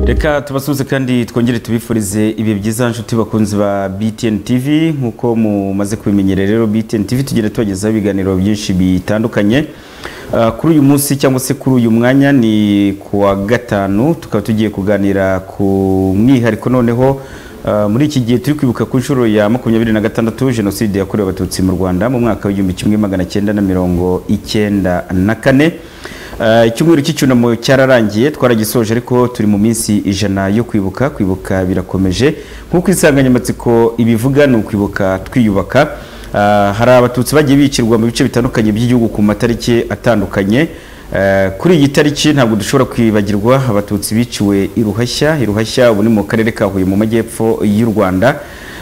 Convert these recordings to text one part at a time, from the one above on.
reka tubasuhuze kandi twongere tubifurize ibihe byiza nshuti bakunzi ba btn tv nk'uko mumaze kubimenyera rero btn tv tugenda tubagezaho ibiganiro byinshi bitandukanye Ah, kuri uyu munsi cyangwa se kuri uyu mwanya ni ku wa gatanu tukaba tugiye kuganira ku mwihariko noneho ah, muri iki gihe turi kwibuka ku nshuro ya makumyabiri na gatandatu jenoside yakorewe abatutsi mu rwanda mu mwaka w'igihumbi kimwe magana cyenda na mirongo icyenda na kane Uh, icyumweru cy'icyunamo cyararangiye twaragisoje ariko turi mu minsi ijana yo kwibuka kwibuka birakomeje nk'uko insanganyamatsiko ibivuga ni ukwibuka twiyubaka Uh, hari abatutsi bagiye bicirwa mu bice bitandukanye by'igihugu ku matariki atandukanye Uh, kuri iyi tariki ntabwo dushobora kwibagirwa abatutsi biciwe i ruhashya i ruhashya ubu ni mu karere ka huye mu majyepfo y'u rwanda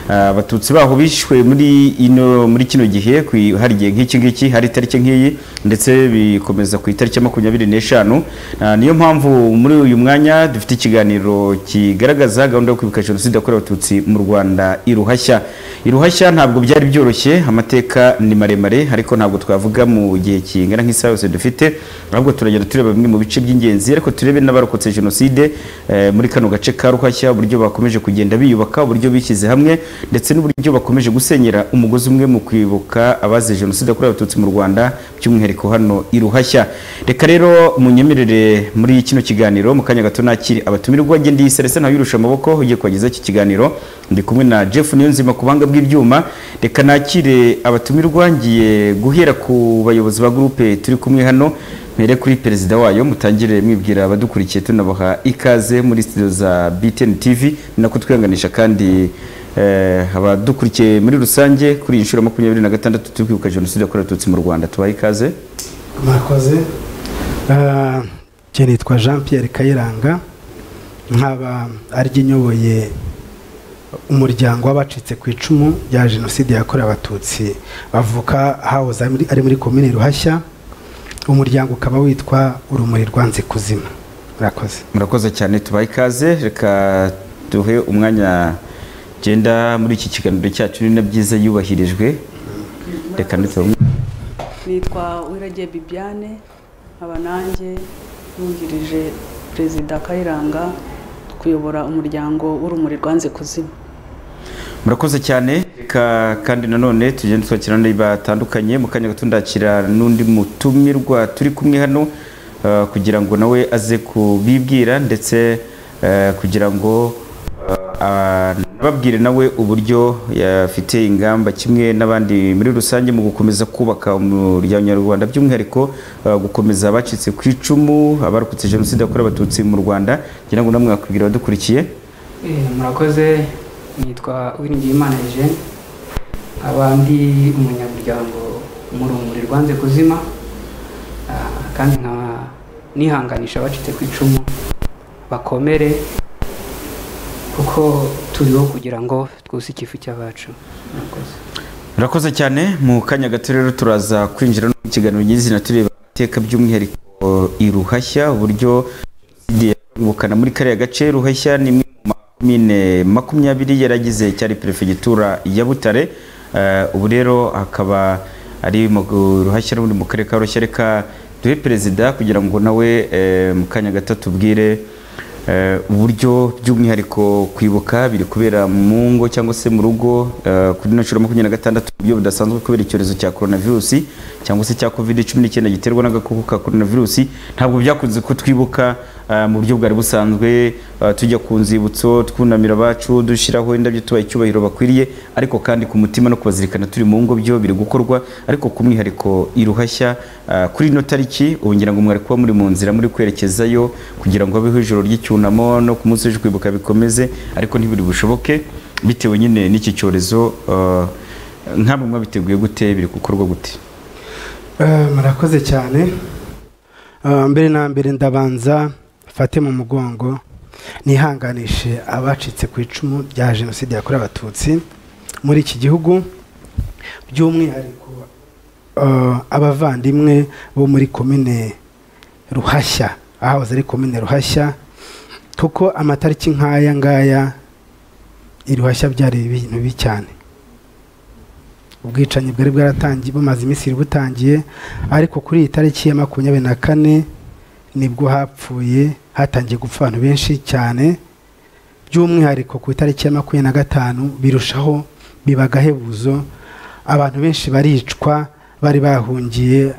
Ah, abatutsi baho bishwe muri ino muri kino gihe kwi- hari igihe nk'iki ngiki hari itariki nk'iyi ndetse bikomeza ku itariki ya makumyabiri n'eshanu Ah, niyo mpamvu muri uyu mwanya dufite ikiganiro kigaragaza gahunda yo kwibuka jenoside yakorewe abatutsi mu rwanda iruhashya iruhashya ntabwo byari byoroshye amateka ni maremare ariko ntabwo twavuga mu gihe kingana nk'isaha yose dufite ahubwo turagenda tureba bimwe mu bice by'ingenzi ariko turebe n'abarokotse jenoside eh, muri kano gace ka ruhashya uburyo bakomeje kugenda biyubaka uburyo bishyize hamwe ndetse n'uburyo bakomeje gusenyera umugozi umwe mu kwibuka abazize jenoside yakorewe abatutsi mu rwanda by'umwihariko hano i ruhashya reka rero munyemerere muri kino kiganiro mu kanya gato nakiri abatumirwa njye ndi serese ntawe wirusha amaboko ugiye kubagezaho iki kiganiro ndi kumwe na jeff niyonzima ku buhanga bw'ibyuma reka nakire abatumirwa ngiye guhera ku bayobozi ba gurupe turi kumwe hano mpere kuri perezida wayo mutangire mwibwira abadukurikiye tunabaha ikaze muri studio za btn tv ni nako twihanganisha kandi eh, abadukurikiye muri rusange kuri iyi nshuro ya makumyabiri na gatandatu turi kwibuka jenoside yakorewe abatutsi mu rwanda tubahe ikaze mwakoze Ah, njye nitwa jean pierre kayiranga nkaba ariryo nyoboye umuryango w'abacitse ku icumu rya jenoside yakorewe abatutsi bavuka hahoze ari muri- ari muri komini ruhashya umuryango ukaba witwa urumuri rwanze kuzima murakoze murakoze cyane tubahe ikaze reka duhe umwanya genda muri iki kiganiro cyacu ni na byiza yubahirijwe reka ndetse nitwa wiragiye bibiane nkaba nanjye yungirije perezida kayiranga kuyobora umuryango w'urumuri rwanze kuzima murakoze cyane reka kandi nanone tugende twakira abandi batandukanye mu kanya gato ndakira n'undi mutumirwa turi kumwe hano eh, kugira ngo nawe aze kubibwira ndetse eh, kugira ngo babwire nawe uburyo yafite ingamba kimwe n'abandi muri rusange mu gukomeza kubaka umuryango nyarwanda by'umwihariko eh, gukomeza abacitse ku icumu abarokotse jenoside yakorewe abatutsi mu rwanda kugira ngo namwe mwakubwira abadukurikiye Eh, murakoze nitwa uwiringiyimana eugene nkaba ndi umunyamuryango mu rumuri rwanze kuzima ah, kandi nkaba nihanganisha abacitse ku icumu bakomere kuko turiho kugira ngo twuse ikifu cy'abacu murakoze murakoze cyane mu kanya gato rero turaza kwinjira no mu kiganiro nyizina tureba iteka by'umwihariko iruhashya uburyo jenoside yabukana muri kariya gace ruhashya ni imwe mu makomine makumyabiri yaragize cyari perefegitura ya butare Eh, ubu rero akaba ari mu ruhashya rundi mu karere ka ruhashya reka duhe perezida kugira ngo nawe eh, mu kanya gato tubwire Eh, uburyo by'umwihariko kwibuka biri kubera mu ngo cyangwa se mu rugo eh, kuri ino nshuro ya makumyabiri na gatandatu mu buryo budasanzwe kubera icyorezo cya coronavirus cyangwa se cya covid cumi n'icyenda giterwa n'agakoko ka coronavirus ntabwo byakunze ko twibuka eh, mu buryo bwari busanzwe eh, tujya ku nzibutso twunamira abacu dushyiraho indabyo tubaha icyubahiro bakwiriye ariko kandi ku mutima no kubazirikana turi mu ngo byo biri gukorwa ariko ku mwihariko iruhashya eh, kuri ino tariki ubu ngira ngo mwari kuba muri mu nzira muri kwerekezayo kugira ngo habeho ijoro ry'icyunamo no ku munsi w'ejo kwibuka bikomeze ariko ntibiri bushoboke bitewe nyine n'iki cyorezo eh, nk'amwe mwabiteguye gute biri gukorwa gute Eh, murakoze cyane Eh, mbere na mbere ndabanza mfate mu mugongo nihanganishe abacitse ku icumu rya jenoside yakorewe abatutsi muri iki gihugu by'umwihariko eh, abavandimwe bo muri komine ruhashya ahahoze ari komine ruhashya kuko amatariki nk'aya ngaya iruhashya byari ibintu bibi cyane ubwicanyi bwari bwaratangiye bumaze iminsi buri butangiye ariko kuri iyi tariki ya makumyabiri na kane nibwo hapfuye hatangiye gupfa abantu benshi cyane by'umwihariko ku itariki ya makumyabiri na gatanu birushaho biba agahebuzo abantu benshi baricwa bari bahungiye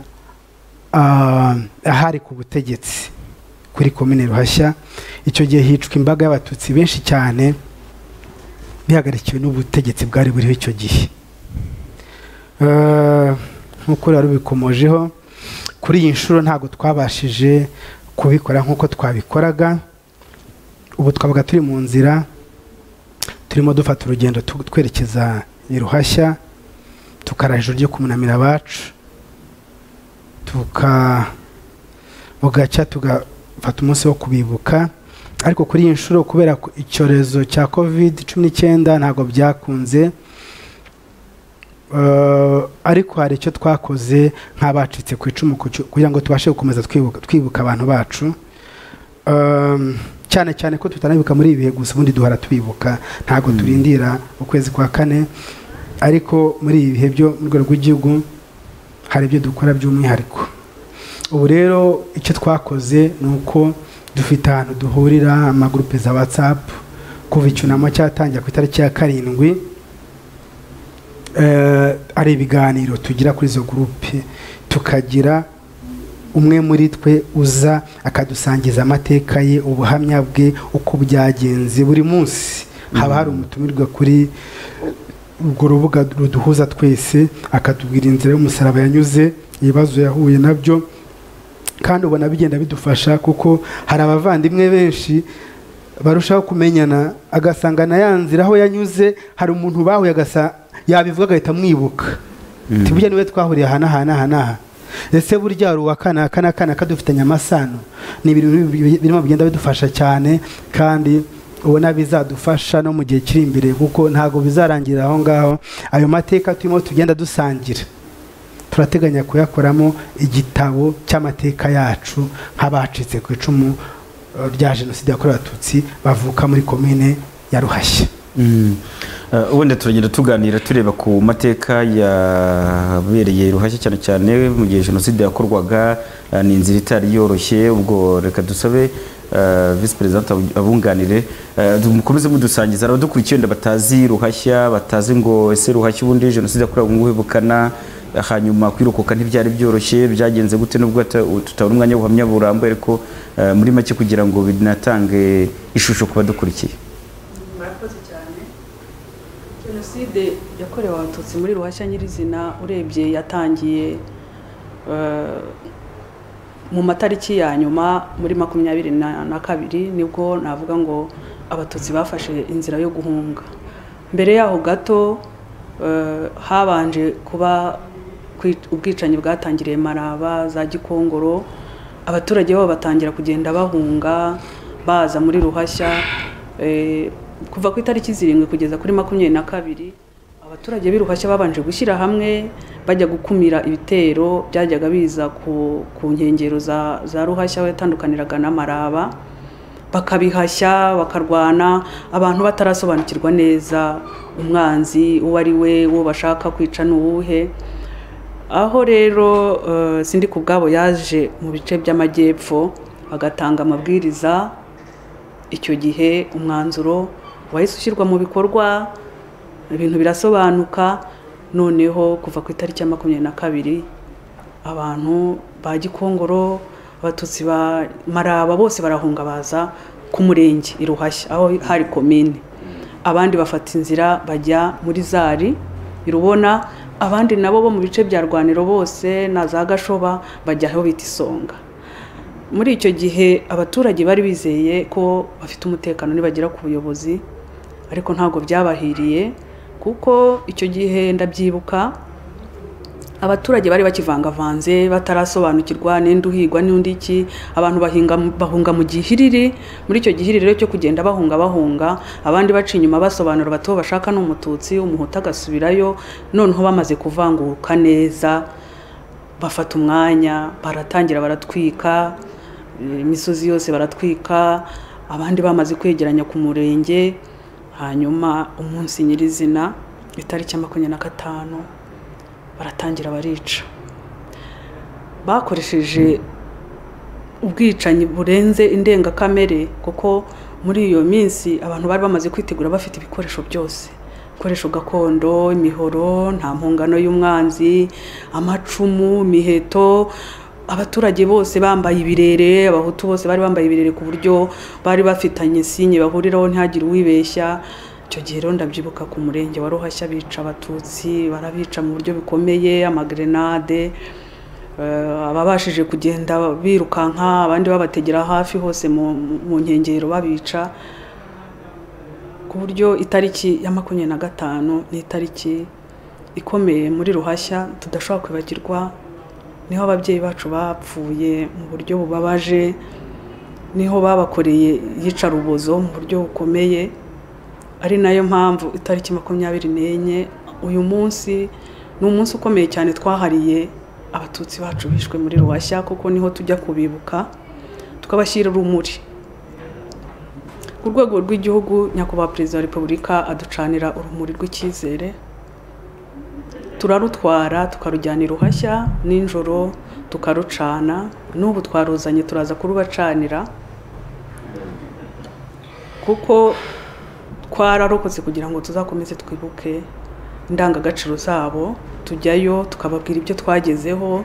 ah, ahari ku butegetsi kuri komine ruhashya icyo gihe hicwa imbaga y'abatutsi benshi cyane bihagarikiwe n'ubutegetsi bwari buriho icyo gihe Eh, nk'uko rero bikomojeho kuri iyi nshuro ntabwo twabashije kubikora nk'uko twabikoraga ubu twabaga turi mu nzira turimo dufata urugendo tu- twerekeza i ruhashya tukara ijoro ryo kumunamira abacu tuka bugaca tugafata umunsi wo kubibuka ariko kuri iyi nshuro kubera ko icyorezo cya covid cumi n'icyenda ntabwo byakunze Eh, ariko hari icyo twakoze nk'abacitse ku icumu ku cyo- kugira ngo tubashe gukomeza twibuka, twibuka abantu bacu Ehm, cyane cyane ko tutanabibuka muri ibi bihe gusa ubundi duhora tubibuka ntabwo turindira ukwezi kwa kane ariko muri ibi bihe byo mu rwego rw'igihugu hari ibyo dukora by'umwihariko ubu rero icyo twakoze ni uko dufite ahantu duhurira amagurupe za whatsapp kuva icyunamo cyatangira ku itariki ya karindwi eh, ari ibiganiro tugira kuri izo gurupe tukagira umwe muri twe uza akadusangiza amateka ye ubuhamya bwe uko byagenze buri munsi haba hari umutumirwa kuri urwo rubuga ruduhuza twese akatubwira inzira y'umusaraba yanyuze ibibazo yahuye nabyo kandi ubona bigenda bidufasha kuko hari abavandimwe benshi barushaho kumenyana agasanga na ya nzira aho yanyuze hari umuntu bahuye agasa yabivuga agahita amwibuka tubujya niwe twahuriye aha n'aha n'aha n'aha ese burya hari uwa kana aka n'aka n'aka dufitanye amasano ni ibintu bi- birimo bigenda bidufasha cyane kandi ubona bizadufasha no mu gihe kiri imbere kuko ntabwo bizarangirira aho ngaho ayo mateka turimo tugenda dusangira turateganya kuyakoramo igitabo cy'amateka yacu nk'abacitse ku icumu eh, rya jenoside yakorewe abatutsi bavuka muri komine ya ruhashya Mm. Eh, ubundi turagenda tuganira tureba ku mateka yabereye ruhashya cyane cyane mu gihe jenoside yakorwaga eh, ni inzira itari yoroshye ubwo reka dusabe eh, visi perezida abunganire eh, du- mukomeze mudusangiza rero dukurikiye wenda batazi ruhashya batazi ngo ese ruhashya ubundi jenoside yakorewe ngo uhebukana hanyuma kwirokoka ntibyari byoroshye byagenze gute nubwo ata- tutabona umwanya w'ubuhamya burambuye ariko eh, muri make kugira ngo binatange ishusho ku badukurikiye murakoze cyane jenoside yakorewe abatutsi muri ruhashya nyirizina urebye yatangiye eh, mu matariki ya nyuma muri makumyabiri na na kabiri nibwo navuga ngo abatutsi bafashe inzira yo guhunga mbere yaho gato eh, habanje kuba kwi- ubwicanyi bwatangiriye maraba za gikongoro abaturage babo batangira kugenda bahunga baza muri ruhashya eh, kuva ku itariki zirindwi kugeza kuri makumyabiri na kabiri abaturage b'i ruhashya babanje gushyira hamwe bajya gukumira ibitero byajyaga biza ku, ku nkengero za, za ruhashya aho yatandukaniraga n'amaraba bakabihashya bakarwana abantu batarasobanukirwa neza umwanzi uwo ari we uwo bashaka kwica ni uwuhe aho rero eh, sindi ku bwabo yaje mu bice by'amajyepfo agatanga amabwiriza icyo gihe umwanzuro wahise ushyirwa mu bikorwa ibintu birasobanuka noneho kuva ku itariki ya makumyabiri na kabiri abantu ba gikongoro abatutsi ba maraba bose barahunga baza ku murenge i ruhashya aho hari komine abandi bafata inzira bajya muri zari i rubona abandi nabo bo mu bice bya rwaniro bose na za gashoba bajya aho bita isonga muri icyo gihe abaturage bari bizeye ko bafite umutekano nibagera ku buyobozi ariko ntabwo byabahiriye kuko icyo gihe ndabyibuka abaturage bari bakivangavanze batarasobanukirwa n'indi uhigwa n'undi iki abantu bahinga, bahunga mu gihiriri muri icyo gihiriri rero cyo kugenda bahunga bahunga abandi baca inyuma basobanura bati uwo bashaka ni umututsi umuhutu agasubirayo noneho bamaze kuvanguka neza bafata umwanya baratangira baratwika eh, imisozi yose baratwika abandi bamaze kwegeranya ku murenge hanyuma umunsi nyirizina itariki ya makumyabiri na gatanu baratangira barica bakoresheje ubwicanyi burenze indengakamere kuko muri iyo minsi abantu bari bamaze kwitegura bafite ibikoresho byose ibikoresho gakondo imihoro nta mpungano y'umwanzi amacumu imiheto abaturage bose bambaye ibirere abahutu bose bari bambaye ibirere ku buryo bari bafitanye sinye bahuriraho ntihagire uwibeshya icyo gihe rero ndabyibuka ku murenge wa ruhashya bica abatutsi barabica mu buryo bukomeye amagrenade ababashije kugenda birukanka abandi babategera hafi hose mu nkengero babica ku buryo itariki ya makumyabiri na gatanu ni itariki ikomeye muri ruhashya tudashobora kwibagirwa niho ababyeyi bacu bapfuye mu buryo bubabaje niho babakoreye iyicarubozo mu buryo bukomeye ari nayo mpamvu itariki makumyabiri n'enye uyu munsi ni umunsi ukomeye cyane twahariye abatutsi bacu bishwe muri ruhashya kuko niho tujya kubibuka tukabashyira urumuri ku rwego rw'igihugu nyakubahwa perezida wa repubulika aducanira urumuri rw'icyizere turarutwara tukarujyana iruhashya nijoro tukarucana n'ubu twaruzanye turaza kurubacanira kuko twararokotse kugira ngo tuzakomeze twibuke indangagaciro zabo tujyayo tukababwira ibyo twagezeho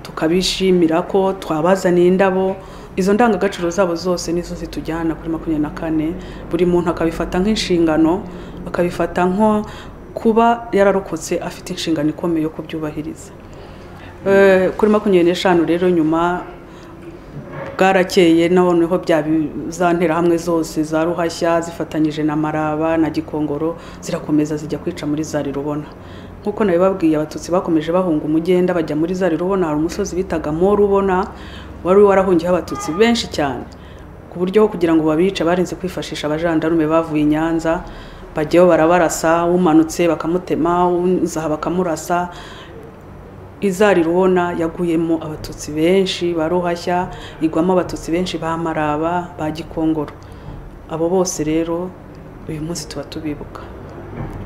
tukabishimira ko twabazaniye indabo izo ndangagaciro zabo zose nizo zitujyana kuri makumyabiri na kane buri muntu akabifata nk'inshingano akabifata nko kuba yararokotse afite inshingano ikomeye yo kubyubahiriza kuri makumyabiri n'eshanu rero nyuma bwarakeye noneho za nterahamwe zose za ruhashya zifatanyije na maraba na gikongoro zirakomeza zijya kwica muri zari rubona nk'uko nabibabwiye abatutsi bakomeje bahunga umugenda bajya muri zari rubona hari umusozi bitaga morubona wari warahungiyeho abatutsi benshi cyane ku buryo kugira ngo babice barinze kwifashisha abajandarume bavuye i nyanza bajyaho barabarasa umanutse bakamutema uzaha bakamurasa izari rubona yaguyemo abatutsi benshi ba ruhashya igwamo abatutsi benshi ba maraba ba gikongoro abo bose rero uyu munsi tuba tubibuka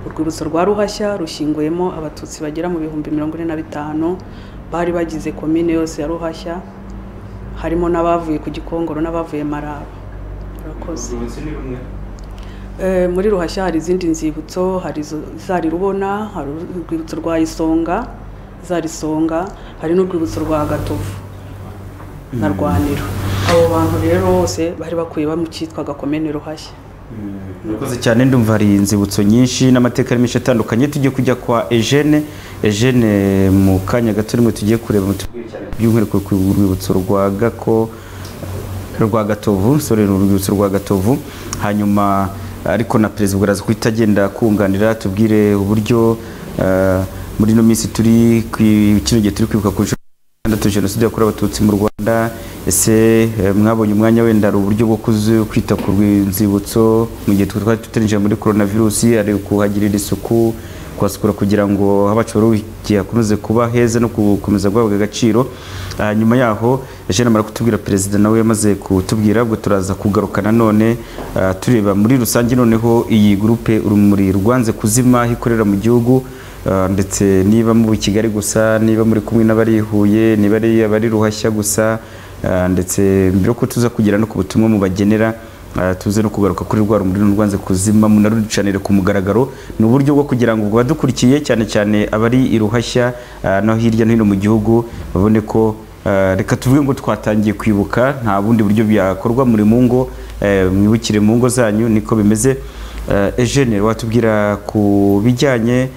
urwibutso rwa ruhashya rushinguyemo abatutsi bagera mu bihumbi mirongo ine na bitanu bari bagize komine yose ya ruhashya harimo n'abavuye ku gikongoro n'abavuye maraba urakoze muri ruhashya hari izindi nzibutso hari izari rubona hari urwibutso rwa isonga izari isonga hari n'urwibutso rwa gatovu na rwaniro abo bantu rero bose bari bakwiye mu cyitwa gakomene ruhashya murakoze cyane ndumva hari inzibutso nyinshi n'amateka ari menshi atandukanye tujye kujya kwa ejene ejene mu kanya gato rimwe tugiye kureba by'umwihariko ku rwibutso rwa gako rwa gatovu sore ni urwibutso rwa gatovu hanyuma ariko na perezida ubwo guhita agenda kunganira tubwire uburyo muri ino minsi turi kino gihe turi kwibuka ku nshuro gatandatu jenoside yakorewe abatutsi mu rwanda ese mwabonye umwanya wenda hari uburyo bwo kwita ku rw'inzibutso mu gihe twari tutarije muri korona virusi ari kuhagirira isuku kuhasukura kugira ngo aho bacuruza hakomeze kuba heza no gukomeza guhabwa agaciro nyuma yaho jean amara kutubwira perezida nawe yamaze kutubwira ubwo turaza kugaruka nanone tureba muri rusange noneho iyi gurupe urumuri rwanze kuzima aho ikorera mu gihugu ndetse niba muri kigali gusa niba muri kumwe n'abari huye niba ari abari ruhashya gusa ndetse mbere yuko tuza kugera no ku butumwa mu bagenera tuze no kugaruka kuri rwa rumuri rwanze kuzima munaruducanire ku mugaragaro ni uburyo bwo kugira ngo abadukurikiye cyane cyane abari iruhashya no hirya no hino mu gihugu babone ko reka tuvuge ngo twatangiye kwibuka nta bundi buryo byakorwa muri mu ngo mwibukire mu ngo zanyu niko bimeze ejene watubwira ku bijyanye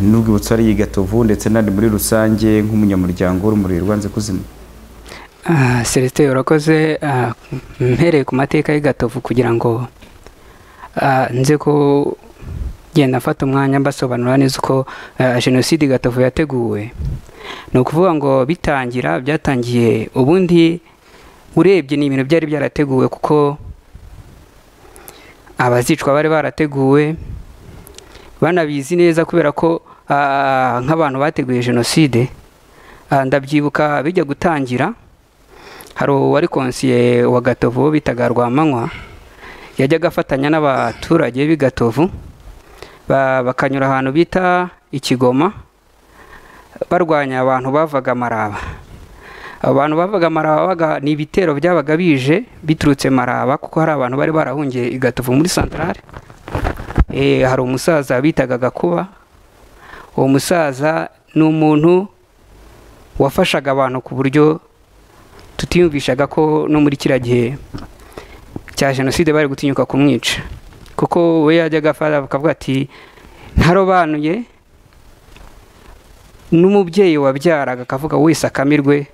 n'urwibutso ari gatovu ndetse n'andi muri rusange nk'umunyamuryango w'urumuri rwanze kuzima celestin urakoze mpereye ku mateka y'igatovu kugira ngo nze ko genda afata umwanya mbasobanura neza uko jenoside igatovu yateguwe ni ukuvuga ngo bitangira byatangiye ubundi urebye ni ibintu byari byarateguwe kuko abazicwa bari barateguwe banabizi neza kubera ko nk'abantu bateguye jenoside ndabyibuka bijya gutangira hari uwari konsiye wa gatovu bitaga rwamanywa yajyaga afatanya n'abaturage b'i gatovu bakanyura ahantu bita ikigoma barwanya abantu bavaga amaraba abo bantu bavuga maraba babaga ni ibitero byabaga bije biturutse maraba kuko hari abantu bari barahungiye i gatovu muri santarare Eh, hari umusaza bitaga gakuba uwo musaza ni umuntu wafashaga abantu ku buryo tutiyumvishaga ko no muri kiriya gihe cya jenoside bari gutinyuka kumwica kuko we yajyaga afata bakavuga ati ntarobanuye n'umubyeyi wabyaraga akavuga wese akamirwe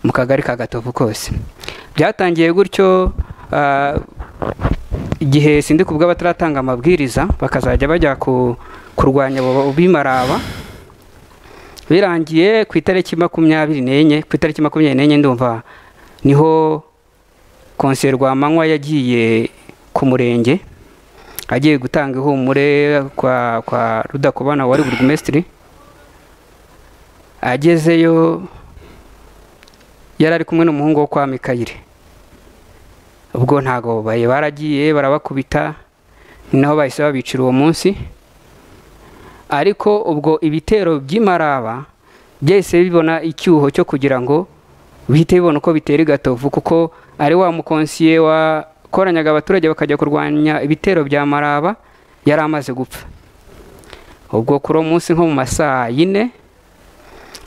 mu kagari ka gatovu kose byatangiye gutyo ah, igihe sindi ku bw'abataratanga amabwiriza bakazajya bajya ku- kurwanya abo bimaraba birangiye ku itariki makumyabiri n'enye ku itariki makumyabiri n'enye ndumva niho konseye rwamanywa yagiye ku murenge agiye gutanga ihumure kwa kwa rudakubana wari burugumesitiri agezeyo yari ari kumwe n'umuhungu wo kwa mikayire ubwo ntago bari baragiye barabakubita ni naho bahise babicira uwo munsi ariko ubwo ibitero by'imaraba byahise bibona icyuho cyo kugira ngo bihite bibona uko bitera i gatovu kuko ari wa mukonsiye wakoranyaga abaturage bakajya kurwanya ibitero bya maraba yari amaze gupfa ubwo kuri uwo munsi nko mu masaa yine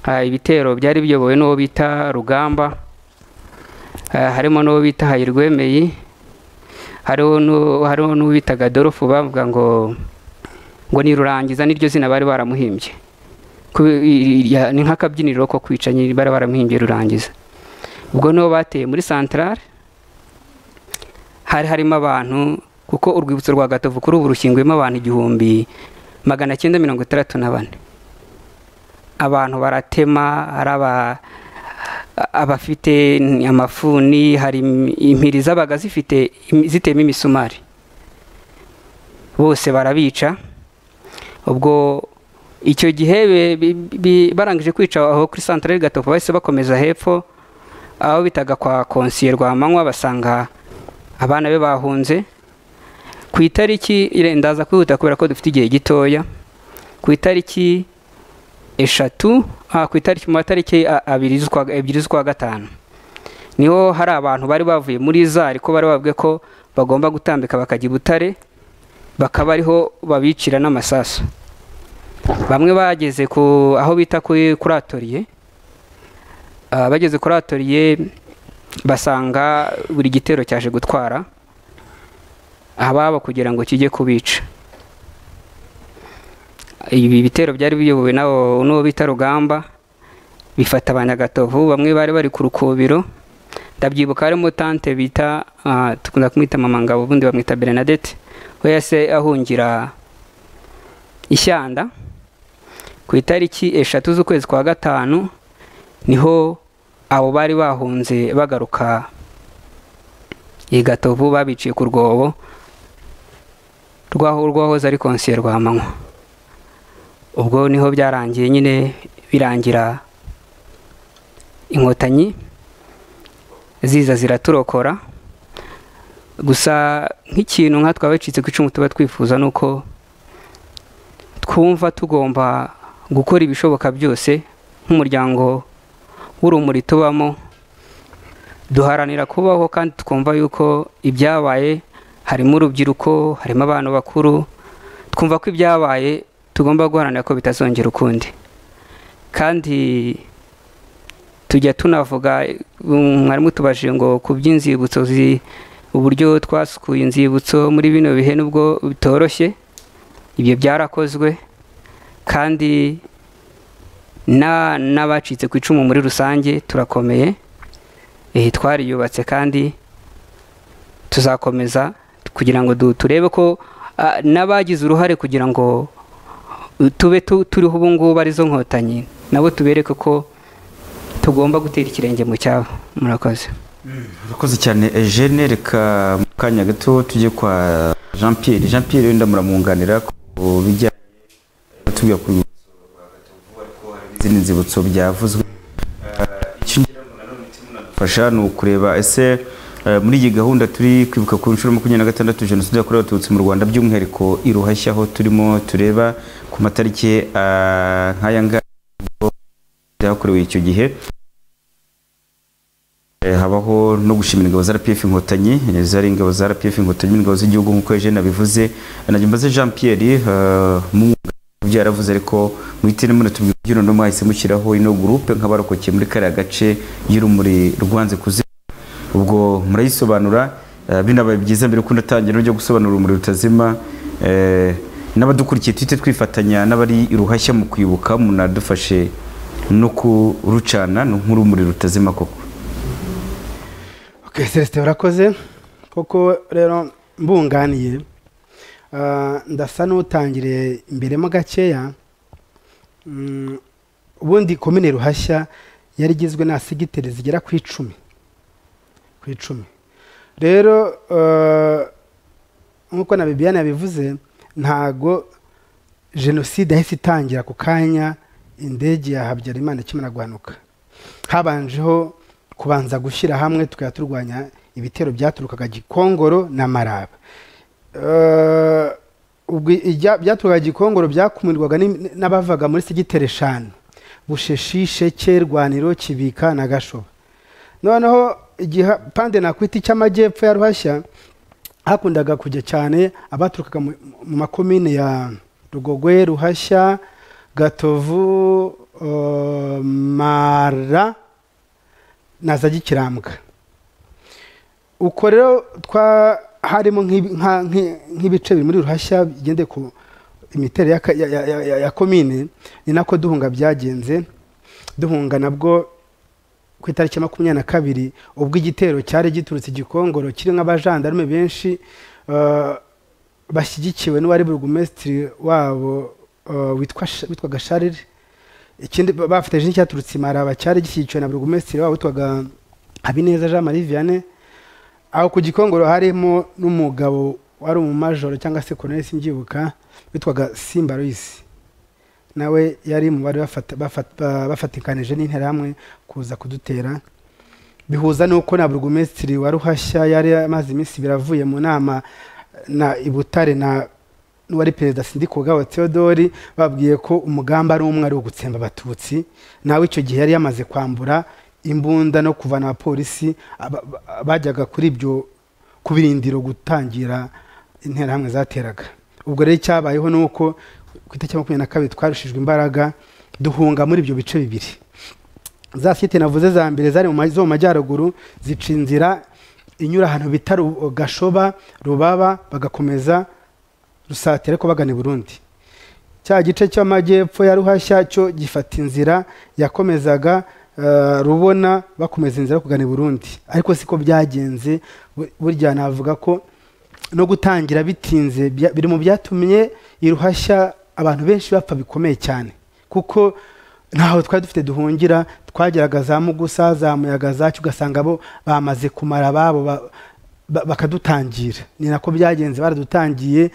ah, ibitero byari biyobowe n'uwo bita rugamba Ah, harimo n'uwo bita hayirwemeye hariho n'u- hariho n'uwo bitaga dorofu bavuga ngo ngo nirurangiza niryo zina bari baramuhimbye Ku- i- i- ya- ni nk'akabyiniro ko kwica nyiri bari baramuhimbye rurangiza ubwo nibo bateye muri santarare hari harimo abantu kuko urwibutso rwa gatovu kuri ubu rushinguyemo abantu igihumbi magana cyenda mirongo itandatu na bane abantu baratema hari aba abafite amafuni hari im- impiri zabaga zifite im- zitema imisumari bose barabica ubwo icyo gihe be- bi- bi- barangije kwica aho kuri santarari gatovu bahise bakomeza hepfo aho bitaga kwa konsiye rwamanywa basanga abana be bahunze ku itariki ire- ndaza kwihuta kubera ko dufite igihe gitoya ku itariki eshatu ah, ku itariki mu matariki a- abiri z'ukwa ebyiri z'ukwa gatanu niho hari abantu bari bavuye muri za ariko bari babwiye ko bagomba gutambika bakajya i butare bakaba ariho babicira n'amasasu bamwe bageze ku aho bita kuri kuri atoriye Ah, bageze kuri atoriye basanga buri gitero cyaje gutwara ababo kugira ngo kijye kubica ibi bitero byari biyobowe n'abo n'uwo bita rugamba bifata abanyagatovu bamwe bari bari ku rukubiro ndabyibuka harimo tante bita ah, dukunda kumwita mama ngabo ubundi bamwita bernadette we yase ahungira ishyanda ku itariki eshatu z'ukwezi kwa gatanu niho abo bari bahunze bagaruka i gatovu babiciye ku rwobo rwaho rwahoze ari konsiye rwamanywa ubwo niho byarangiye nyine birangira inkotanyi ziza ziraturokora gusa nk'ikintu nka twabacitse ku icumu tuba twifuza ni uko twumva tugomba gukora ibishoboka byose nk'umuryango w'urumuri tubamo duharanira kubaho kandi twumva yuko ibyabaye harimo urubyiruko harimo abantu bakuru twumva ko ibyabaye tugomba guharanira ko bitazongera ukundi kandi tujya tunavuga um, mwarimu tubajije ngo ku by'inzibutso zi- uburyo twasukuye inzibutso muri bino bihe nubwo bitoroshye ibyo byarakozwe kandi na n'abacitse ku icumu muri rusange turakomeye eh, twariyubatse kandi tuzakomeza kugira ngo du- turebe ko ah, n'abagize uruhare kugira ngo tube tu- turiho ubu ngubu arizo nkotanyi nabo tubereke ko tugomba gutera ikirenge mu cyabo murakoze urakoze cyane eugene reka mu kanya gato tujye kwa jean pierre jean pierre wenda muramwunganira ku bijyanye tubwira ku rwibutso rwa gatovu ariko hari n'izindi nzibutso byavuzwe Eh, icyo ngira ngo nanone turimo tunadufasha ni ukureba ese eh, muri iyi gahunda turi kwibuka ku nshuro ya makumyabiri na gatandatu jenoside yakorewe abatutsi mu rwanda by'umwihariko i ruhashya aho turimo tureba ku matariki eh, nk'aya ngaya ubwo byakorewe icyo gihe Eh, habaho no gushimira ingabo za RPF inkotanyi eh, zari ingabo za RPF inkotanyi ingabo z'igihugu nk'uko Eugene abivuze Eh, najya mbaze Jean Pierre eh, mwunga ibyo yaravuze ariko muhitire muno tubwira ubyino no mwahise mushyiraho ino groupe nk'abarokokeye muri kariya gace y'urumuri rwanze kuzi ubwo murayisobanura eh, binabaye byiza mbere ko ndatangira ryo gusobanura urumuri rutazima eh, n'abadukurikiye twite twifatanya n'abari iruhashya mu kwibuka munadufashe no kurucana ni nk'urumuri rutazima koko Okay, Celestin urakoze koko rero mbunganiye Ah, ndasa n'utangiriye imberemo gakeya Mm, ubundi komine ruhashya yari igizwe na segiteri zigera ku icumi ku icumi rero eh, nk'uko na bibiyane yabivuze ntago jenoside yahise itangira ku kanya indege ya habyarimana ikimara guhanuka habanjeho kubanza gushyira hamwe tukajya turwanya ibitero byaturukaga gikongoro na maraba Eh, ubwo ijya- byaturukaga gikongoro byakumirwaga n'im- n'abavaga muri segiteri eshanu busheshishe cyerwaniro kibika na gashoba noneho igipande nakwita icy'amajyepfo ya ruhashya hakundaga kujya cyane abaturukaga mu mu makomine ya rugogwe ruhashya gatovu eh, mara na za gikirambwa uko rero twa harimo nk'ibi- nka- nki- nk'ibice biri muri ruhashya bigendeye ku imiterere y'aka- ya- ya- ya- ya- ya komine ni nako duhunga byagenze duhunga nabwo ku itariki ya makumyabiri na kabiri ubwo igitero cyari giturutse igikongoro kirimo abajandarume benshi eh, bashyigikiwe n'uwari burugumesitiri wabo eh, witwa Sh- witwaga sharire ikindi ba- bafatanyije n'icyaturutse imaraba cyari gishyigikiwe na burugumesitiri wabo witwaga habineza jean marie vianney aho ku gikongoro harimo n'umugabo wari umumajoro cyangwa se colonel simbyibuka witwaga simba Louis nawe yari mu bari bafata- bafata- ba- bafatikanije n'interahamwe kuza kudutera bihuza n'uko na burugumesitiri wa ruhashya yari amaze iminsi ibiri avuye mu nama na ibutare na n'uwari perezida sindikugabo theodori babwiye ko umugambi ari umwe ari ugutsemba abatutsi nawe icyo gihe yari yamaze kwambura imbunda no kuvana abapolisi aba- ba- bajyaga kuri ibyo ku birindiro gutangira interahamwe zateraga ubwo rero icyabayeho ni uko ku itariki ya makumyabiri na kabiri twarushijwe imbaraga duhunga muri ibyo bice bibiri za site navuze za mbere zari mu ma- zo mu majyaruguru zica inzira inyura ahantu bita Ru- gashoba rubaba bagakomeza rusatira ko bagana i burundi cya gice cy'amajyepfo ya ruhashya cyo gifata inzira yakomezaga eh, rubona bakomeza inzira yo kugana i burundi ariko siko byagenze bu- burya navuga ko no gutangira bitinze bya- biri mu byatumye iruhashya abantu benshi bapfa bikomeye cyane kuko ntaho twari dufite duhungira twageraga za mugusa za muyaga zacu ugasanga bo bamaze kumara ababo ba- ba- bakadutangira ni nako byagenze baradutangiye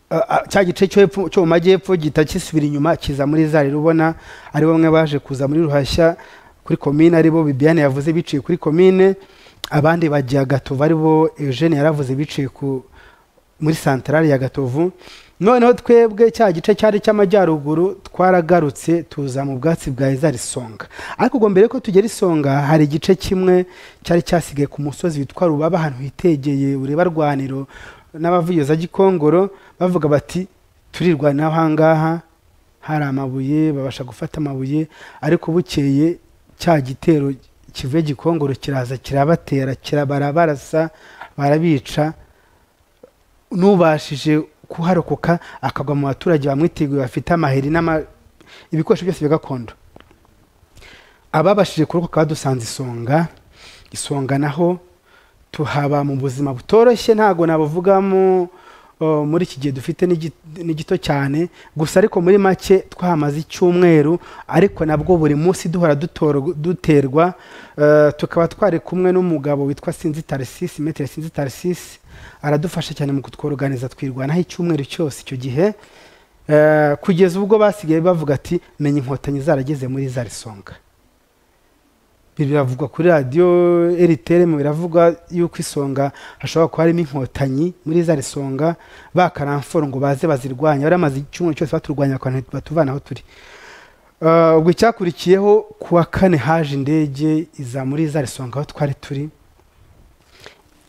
a- a- cya gice cyo hepfo- cyo mu majyepfo gihita kisubira inyuma kiza muri za rubona ari bamwe baje kuza muri ruhashya kuri komine ari bo bibiyane yavuze biciye kuri komine abandi bajya gatovu ari bo eugene yaravuze biciye ku muri santarari ya gatovu noneho twebwe cya gice cyari cy'amajyaruguru twaragarutse tuza mu bwatsi bwa izari songa ariko ubwo mbere ko tugera isonga hari igice kimwe cyari cyasigaye ku musozi witwa rubaba ahantu hitegeye ureba rwaniro n'abavugizi za gikongoro bavuga bati turirwanira aho ngaha hari amabuye babasha gufata amabuye ariko bukeye cya gitero kivuye gikongoro kiraza kirabatera kirabarasa barabica n'ubashije kuharokoka akagwa mu baturage bamwiteguye bafite amaheri n'ama ibikoresho byose bya gakondo ababashije kurokoka badusanze isonga isonga naho tuhaba mu buzima butoroshye ntabwo nabuvugamo uh, muri iki gihe dufite ni git- ni gito cyane gusa ariko muri make twahamaze icyumweru ariko nabwo buri munsi duhora dutorwa- duterwa uh, tukaba twari kumwe n'umugabo witwa sinzi tarisisi metere sinzi tarisisi aradufasha cyane mu kutworoganiza twirwanaho icyumweru cyose icyo gihe Eh, kugeza ubwo basigaye bavuga ati menya inkotanyi zarageze muri za risonga Ibi biravugwa kuri radiyo eriteremu biravugwa yuko isonga hashobora kuba harimo inkotanyi muri za risonga bakaramforo ngo baze bazirwanya baramaze icyumweru cyose baturwanya bakatuvana aho turi Ah, ubwo icyakurikiyeho ku wa kane haje indege iza muri za risonga aho twari turi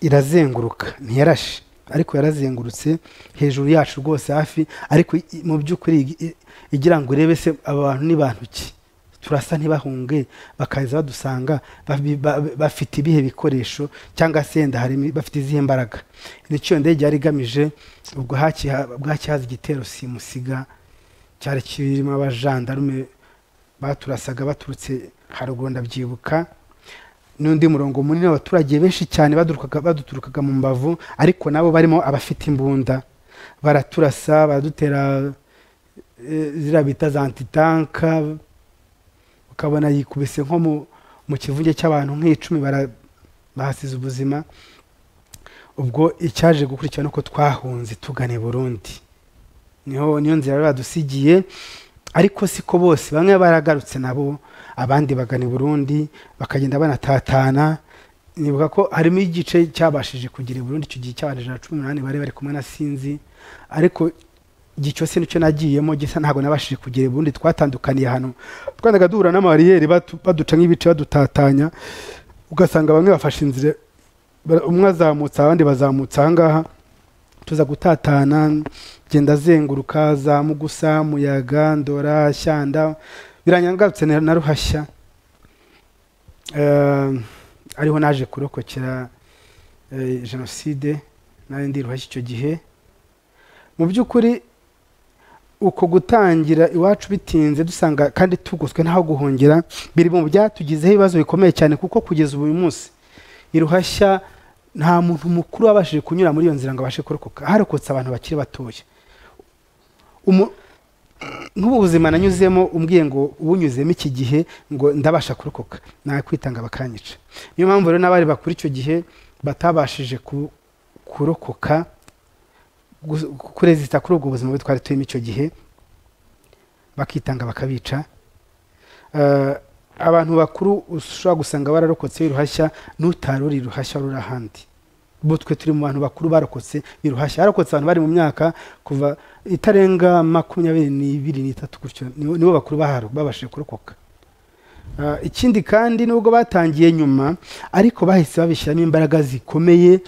irazenguruka ntiyarashe ariko yarazengurutse hejuru yacu rwose hafi ariko i- mu by'ukuri ig- i- igira ngo urebe se abantu ni bantu ki turasa ntibahunge bakaza badusanga babi- ba- ba- bafite ibihe bikoresho cyangwa se wenda hari imi- bafite izihe mbaraga nicyo iyo ndege yari igamije ubwo haci- ha- bwaki haza igitero simusiga cyari kirimo abajandarume baturasaga baturutse haruguru ndabyibuka n'undi murongo munini w'abaturage benshi cyane badurukaga- baduturukaga mu mbavu ariko nabo barimo abafite imbunda baraturasa baradutera eh, ziriya bita za antitanka ukabona yikubise nko mu- mu kivunge cy'abantu nk'icumi bara- bahasize ubuzima ubwo icyaje gukurikira nuko twahunze tugana i burundi niho niyo nzira bari badusigiye ariko siko bose bamwe baragarutse nabo abandi bagana i burundi bakagenda banatatana nibuka ko harimo igice cyabashije kugera i burundi icyo gihe cy'abantu ijana na cumi n'umunani bari bari kumwe na sinzi ariko igihe cyose nicyo nagiyemo gisa ntabwo nabashije kugera i burundi twatandukaniye hano twandaga duhura n'amariyeri batu- baduca nk'ibice badutatanya ugasanga bamwe bafashe inzira ba- umwe azamutse abandi bazamutse ahangaha tuza gutatana genda azenguruka za mugusa muyaga ndora shyanda biranyangarutse na na ruhashya Eh, ariho naje kurokokera eh, jenoside nari ndi ruhashya icyo gihe mu by'ukuri uko gutangira iwacu bitinze dusanga kandi tugoswe ntaho guhungira biri mu byatugizeho ibibazo bikomeye cyane kuko kugeza ubu uyu munsi iruhashya nta muntu mukuru wabashije kunyura muri iyo nzira ngo abashe kurokoka harokotse abantu bakiri batoya Umu- nk'ubu buzima nanyuzemo umbwiye ngo ubunyuzemo iki gihe ngo ndabasha kurokoka nakwitanga bakanyica niyo mpamvu rero n'abari bakuru icyo gihe batabashije ku- kurokoka gu- kurezita kuri ubwo buzima bubi twari turimo icyo gihe bakitanga bakabica Eh, abantu bakuru ushobora gusanga bararokotse b'iruhashya n'utaruri iruhashya ruri ahandi bo twe turi mu bantu bakuru barokotse b'iruhashya harokotse abantu bari mu myaka kuva itarenga makumyabiri n'ibiri n'itatu gutyo nibo nibo bakuru baharo babashije kurokoka Ah, ikindi kandi nubwo batangiye nyuma ariko bahise babishyiramo imbaraga zikomeye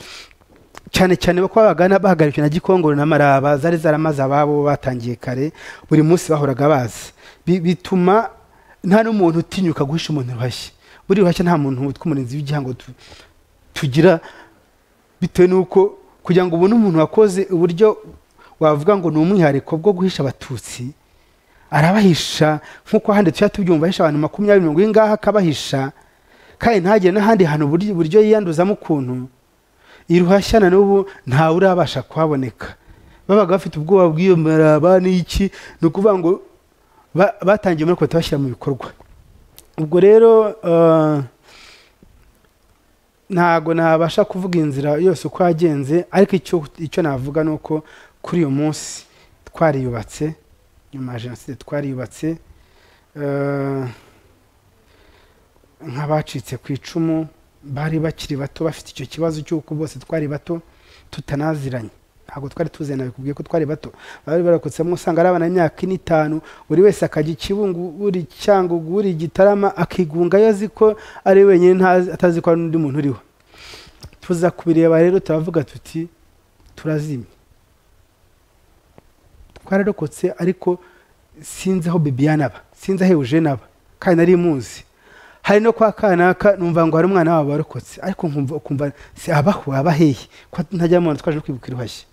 cyane cyane ko bagana bahagarikwe na gikongoro na maraba zari zaramaze ababo batangiye kare buri munsi bahoraga baza Bi- bituma nta n'umuntu utinyuka guhisha umuntu ruhashya buri ruhashya nta muntu witwa umurinzi w'igihango tu- tugira bitewe n'uko kugira ngo ubone umuntu wakoze uburyo wavuga ngo ni umwihariko bwo guhisha abatutsi arabahisha nk'uko ahandi tujya tubyumva ahisha abantu makumyabiri mirongo y'ingaha akabahisha kandi ntagire n'ahandi hantu uburyo uburyo yiyanduzamo ukuntu iruhashya na n'ubu ntawe urabasha kuhaboneka babaga bafite ubwoba bw'iyo maraba n'iki ni ukuvuga ngo ba- batangiye muri kota bashyira mu bikorwa ubwo rero eh, ntago nabasha kuvuga inzira yose uko yagenze ariko icyo icyo navuga ni uko kuri uyu munsi twariyubatse nyuma ya jenoside twariyubatse eh, nk'abacitse ku icumu bari bakiri bato bafite icyo kibazo cy'uko bose twari bato tutanaziranye ntabwo twari tuzena bikubwiye ko twari bato bari barakotsemo usanga ari abana imyaka ine itanu buri wese akajya ikibungu uri cyangugu uri gitarama akigunga iyo azi ko ari we wenyine ntazi- atazi ko hari n'undi muntu uriho tuza kubireba rero turavuga tuti turazimye twararokotse ariko sinzi aho bibiyana aba sinzi aho eugene aba kandi nari muzi hari no kwa kanaka numva ngo hari umwana wabo warokotse ariko nkumva ukumva si abaho aba hehe ko ntajya mubona twaje no kwibuka iruhashya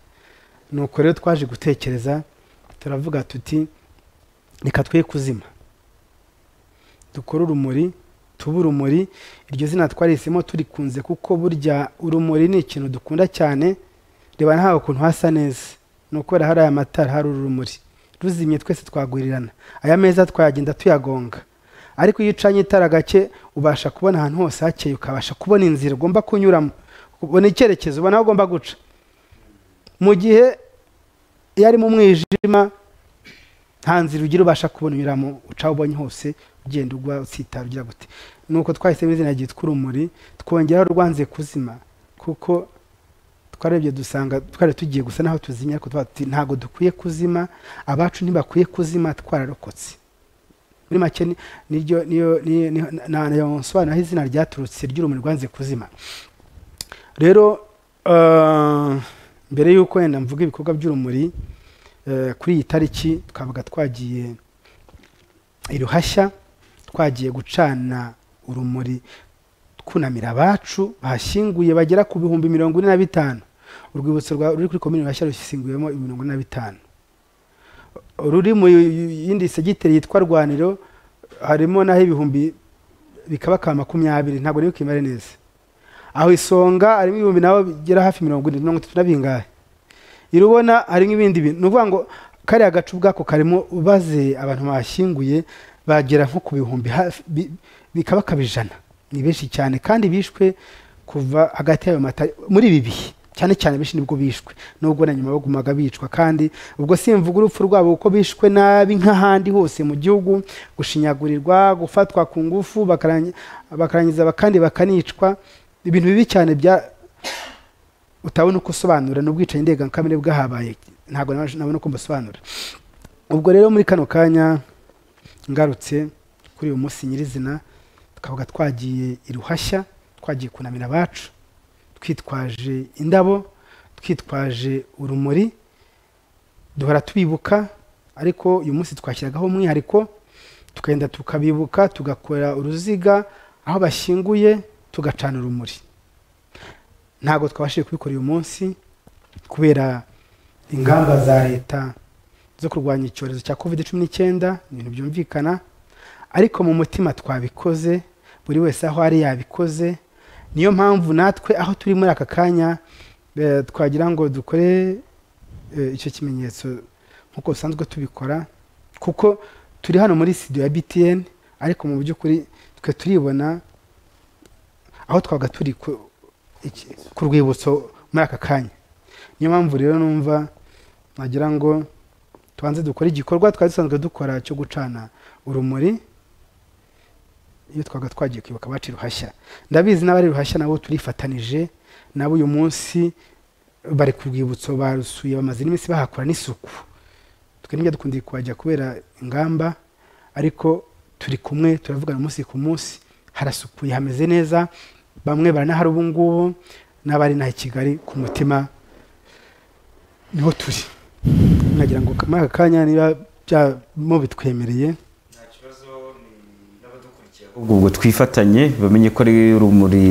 nuko rero twaje gutekereza turavuga tuti reka twe kuzima dukore urumuri tube urumuri iryo zina twarisemo turikunze kuko burya urumuri ni ikintu dukunda cyane reba ntawe ukuntu hasa neza ni ukubera hari aya matara hari urumuri ruzimye twese twagurirana aya meza twayagenda tuyagonga ariko iyo ucanye itara gake ubasha kubona ahantu hose hakeye ukabasha kubona inzira ugomba kunyuramo ubona icyerekezo ubona aho ugomba guca mu gihe iyo ari mu mwijima nta nzira ugira ubasha kubona unyuramo uca aho ubonye hose ugenda ugwa usitara ugira gute nuko twahisemo izina ryitwa urumuri twongeraho rwanze kuzima kuko twarebye dusanga twari tugiye gusa n'aho tuzimya ariko twavuga tuti, ntabwo dukwiye kuzima abacu ntibakwiye kuzima twararokotse muri make ni- niryo niyo ni- ni- na- na- nsobanura aho izina ryaturutse ry'urumuri rwanze kuzima rero eh, mbere y'uko wenda mvuga ibikorwa by'urumuri eh, kuri iyi tariki twabaga twagiye i ruhashya twagiye gucana urumuri twunamira abacu bahashyinguye bagera ku bihumbi mirongo ine na bitanu urwibutso rwa- ruri kuri komini ruhashya rushyinguwemo mirongo ine na bitanu ruri mu yindi segiteri yitwa rwaniro harimo naho ibihumbi bikaba ka makumyabiri ntabwo nibuka imibare neza aho isonga harimo ibihumbi nabo bigera hafi mirongo ine mirongo itatu na bingahe irubona harimo ibindi bintu ni ukuvuga ngo kariya gace ubwako karimo ubaze abantu bashyinguye bagera nko ku bihumbi hafi bi- bikaba kabijana ni benshi cyane kandi bishwe kuva hagati y'ayo mata muri ibi bihe cyane cyane benshi nibwo bishwe nubwo na nyuma bagumaga bicwa kandi ubwo simvuga urupfu rwabo kuko bishwe nabi nk'ahandi hose mu gihugu gushinyagurirwa gufatwa ku ngufu bakarangi- bakarangiza kandi bakanicwa ibintu bibi cyane bya utabona uko usobanura n'ubwicanyi ndengakamere bwahabaye ntabwo nabasha- nabona uko mbasobanura ubwo rero muri kano kanya ngarutse kuri uyu munsi nyirizina tukavuga twagiye i ruhashya twagiye kunamira abacu twitwaje indabo twitwaje urumuri duhora tubibuka ariko uyu munsi twashyiragaho umwihariko tukagenda tukabibuka tugakora uruziga aho bashyinguye tugacana urumuri ntabwo twabashije kubikora uyu munsi kubera ingamba za leta zo kurwanya icyorezo cya covid cumi n'icyenda ibintu byumvikana ariko mu mutima twabikoze buri wese aho ari yabikoze niyo mpamvu natwe aho turi muri aka kanya eh, twagira ngo dukore eh, icyo kimenyetso nk'uko dusanzwe tubikora kuko turi hano muri studio ya btn ariko mu by'ukuri twe turibona aho twabaga turi ku- iki- ku rwibutso muri aka kanya niyo mpamvu rero numva nagira ngo tubanze dukore igikorwa twari dusanzwe dukora cyo gucana urumuri iyo twaga twagiye kwibuka abacu i ruhashya ndabizi n'abari i ruhashya nabo turifatanije nabo uyu munsi bari ku rwibutso barusuye bamaze n'iminsi bahakora n'isuku twe ntibyo dukundiye kuhajya kubera ingamba ariko turi kumwe turavugana umunsi ku munsi harasukuye hameze neza bamwe baranahari ubu ngubu n'abari inaha i kigali ku mutima niho turi nagira ngo muri aka kanya niba byamo bitwemereye ubwo ubwo twifatanye bamenye ko ari urumuri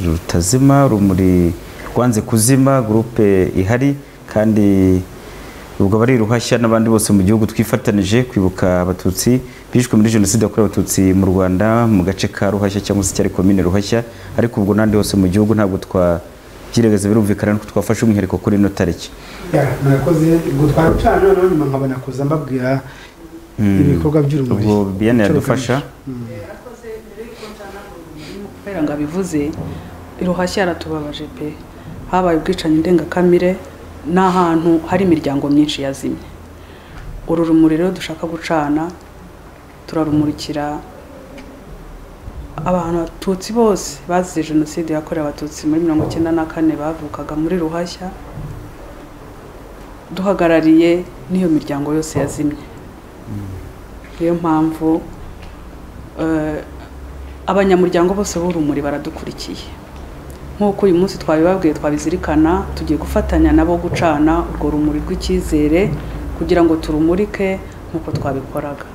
rutazima urumuri rwanze kuzima gurupe ihari kandi ubwo abari ruhashya n'abandi bose mu gihugu twifatanije kwibuka abatutsi bishwe muri jenoside yakorewe abatutsi mu rwanda mu gace ka ruhashya cyangwa se cyari komine ruhashya ariko ubwo n'ahandi hose mu gihugu ntabwo twabyiregaza birumvikana nuko twafashe umwihariko kuri ino tariki Ya, murakoze ubwo twarucana noneho nyuma nkabona kuza mbabwira Mm. ibikorwa by'urumuri ubwo biyane Icyo yadufasha yarakoze mbere y'uko nsana urumuri kubera ngo abivuze iruhashya yaratubabaje pe habaye ubwicanyi ndengakamere n'ahantu hari imiryango myinshi yazimye uru rumuri rero dushaka gucana turarumurikira abantu batutsi bose bazize jenoside yakorewe abatutsi muri mirongo icyenda na kane bavukaga muri ruhashya duhagarariye n'iyo miryango yose yazimye niyo mpamvu eh, abanyamuryango bose b'urumuri baradukurikiye nk'uko uyu munsi twabibabwiye twabizirikana tugiye gufatanya nabo gucana urwo rumuri rw'icyizere kugira ngo turumurike nk'uko twabikoraga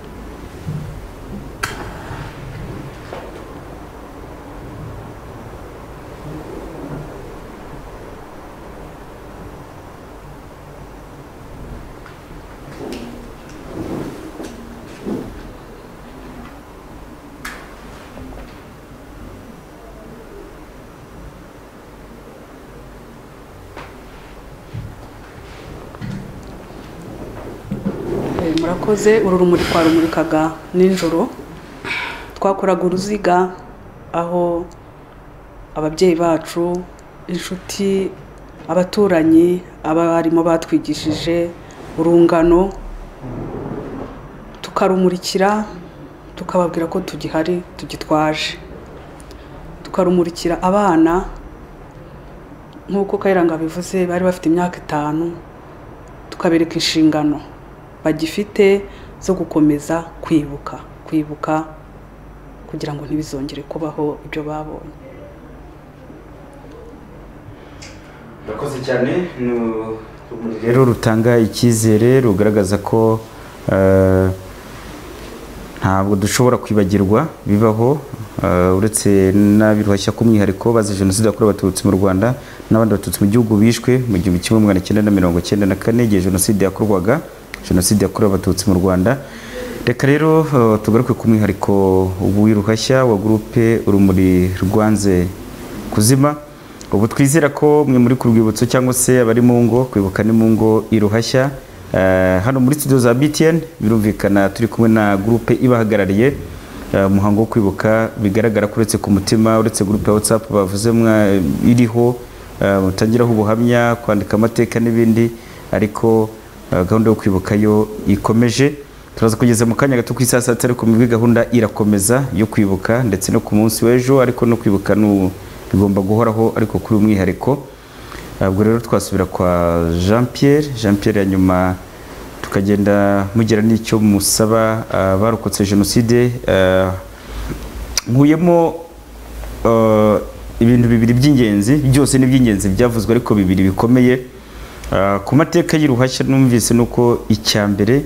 Eh, murakoze uru rumuri twarumurikaga nijoro twakoraga uruziga aho ababyeyi bacu inshuti abaturanyi abarimu batwigishije urungano tukarumurikira tukababwira ko tugihari tugitwaje tukarumurikira abana nk'uko kayiranga bivuze bari bafite imyaka itanu tukabereka inshingano bagifite zo gukomeza kwibuka ku kwibuka kugira ngo ntibizongere kubaho ibyo babonye urakoze cyane ni urumuri rero rutanga icyizere rugaragaza ko eh, ntabwo dushobora kwibagirwa bibaho eh, uretse n'abiruhashya k'umwihariko bazize jenoside yakorewe abatutsi mu rwanda n'abandi batutsi mu gihugu bishwe mu gihumbi kimwe magana cyenda na mirongo cyenda na kane igihe jenoside yakorwaga jenoside yakorewe abatutsi mu rwanda reka rero eh, tugaruke ku mwihariko w'iruhashya wa gurupe urumuri rwanze kuzima ubu twizera ko mwe muri ku rwibutso cyangwa se abari mu ngo kwibuka ni mu ngo iruhashya Eh, hano muri studio za btn birumvikana turi kumwe na gurupe ibahagarariye eh, umuhango wo kwibuka bigaragara ko uretse ku mutima uretse gurupe ya whatsapp bavuze mwa iriho eh, mutangiraho ubuhamya kwandika amateka n'ibindi ariko eh, gahunda yo kwibuka yo ikomeje turaza kugeza mu kanya gato ku isaha saa tatu ariko mwebwe gahunda irakomeza yo kwibuka ndetse no ku munsi w'ejo ariko no kwibuka n'u bigomba guhoraho ariko kuri umwihariko ubwo rero twasubira kwa jean pierre jean pierre ya nyuma tukagenda mugira n'icyo musaba abarokotse jenoside eh, nkuyemo eh, ibintu bibiri by'ingenzi byose ni iby'ingenzi byavuzwe ariko bibiri bikomeye Eh, ku mateka y'iruhashya numvise nuko icya mbere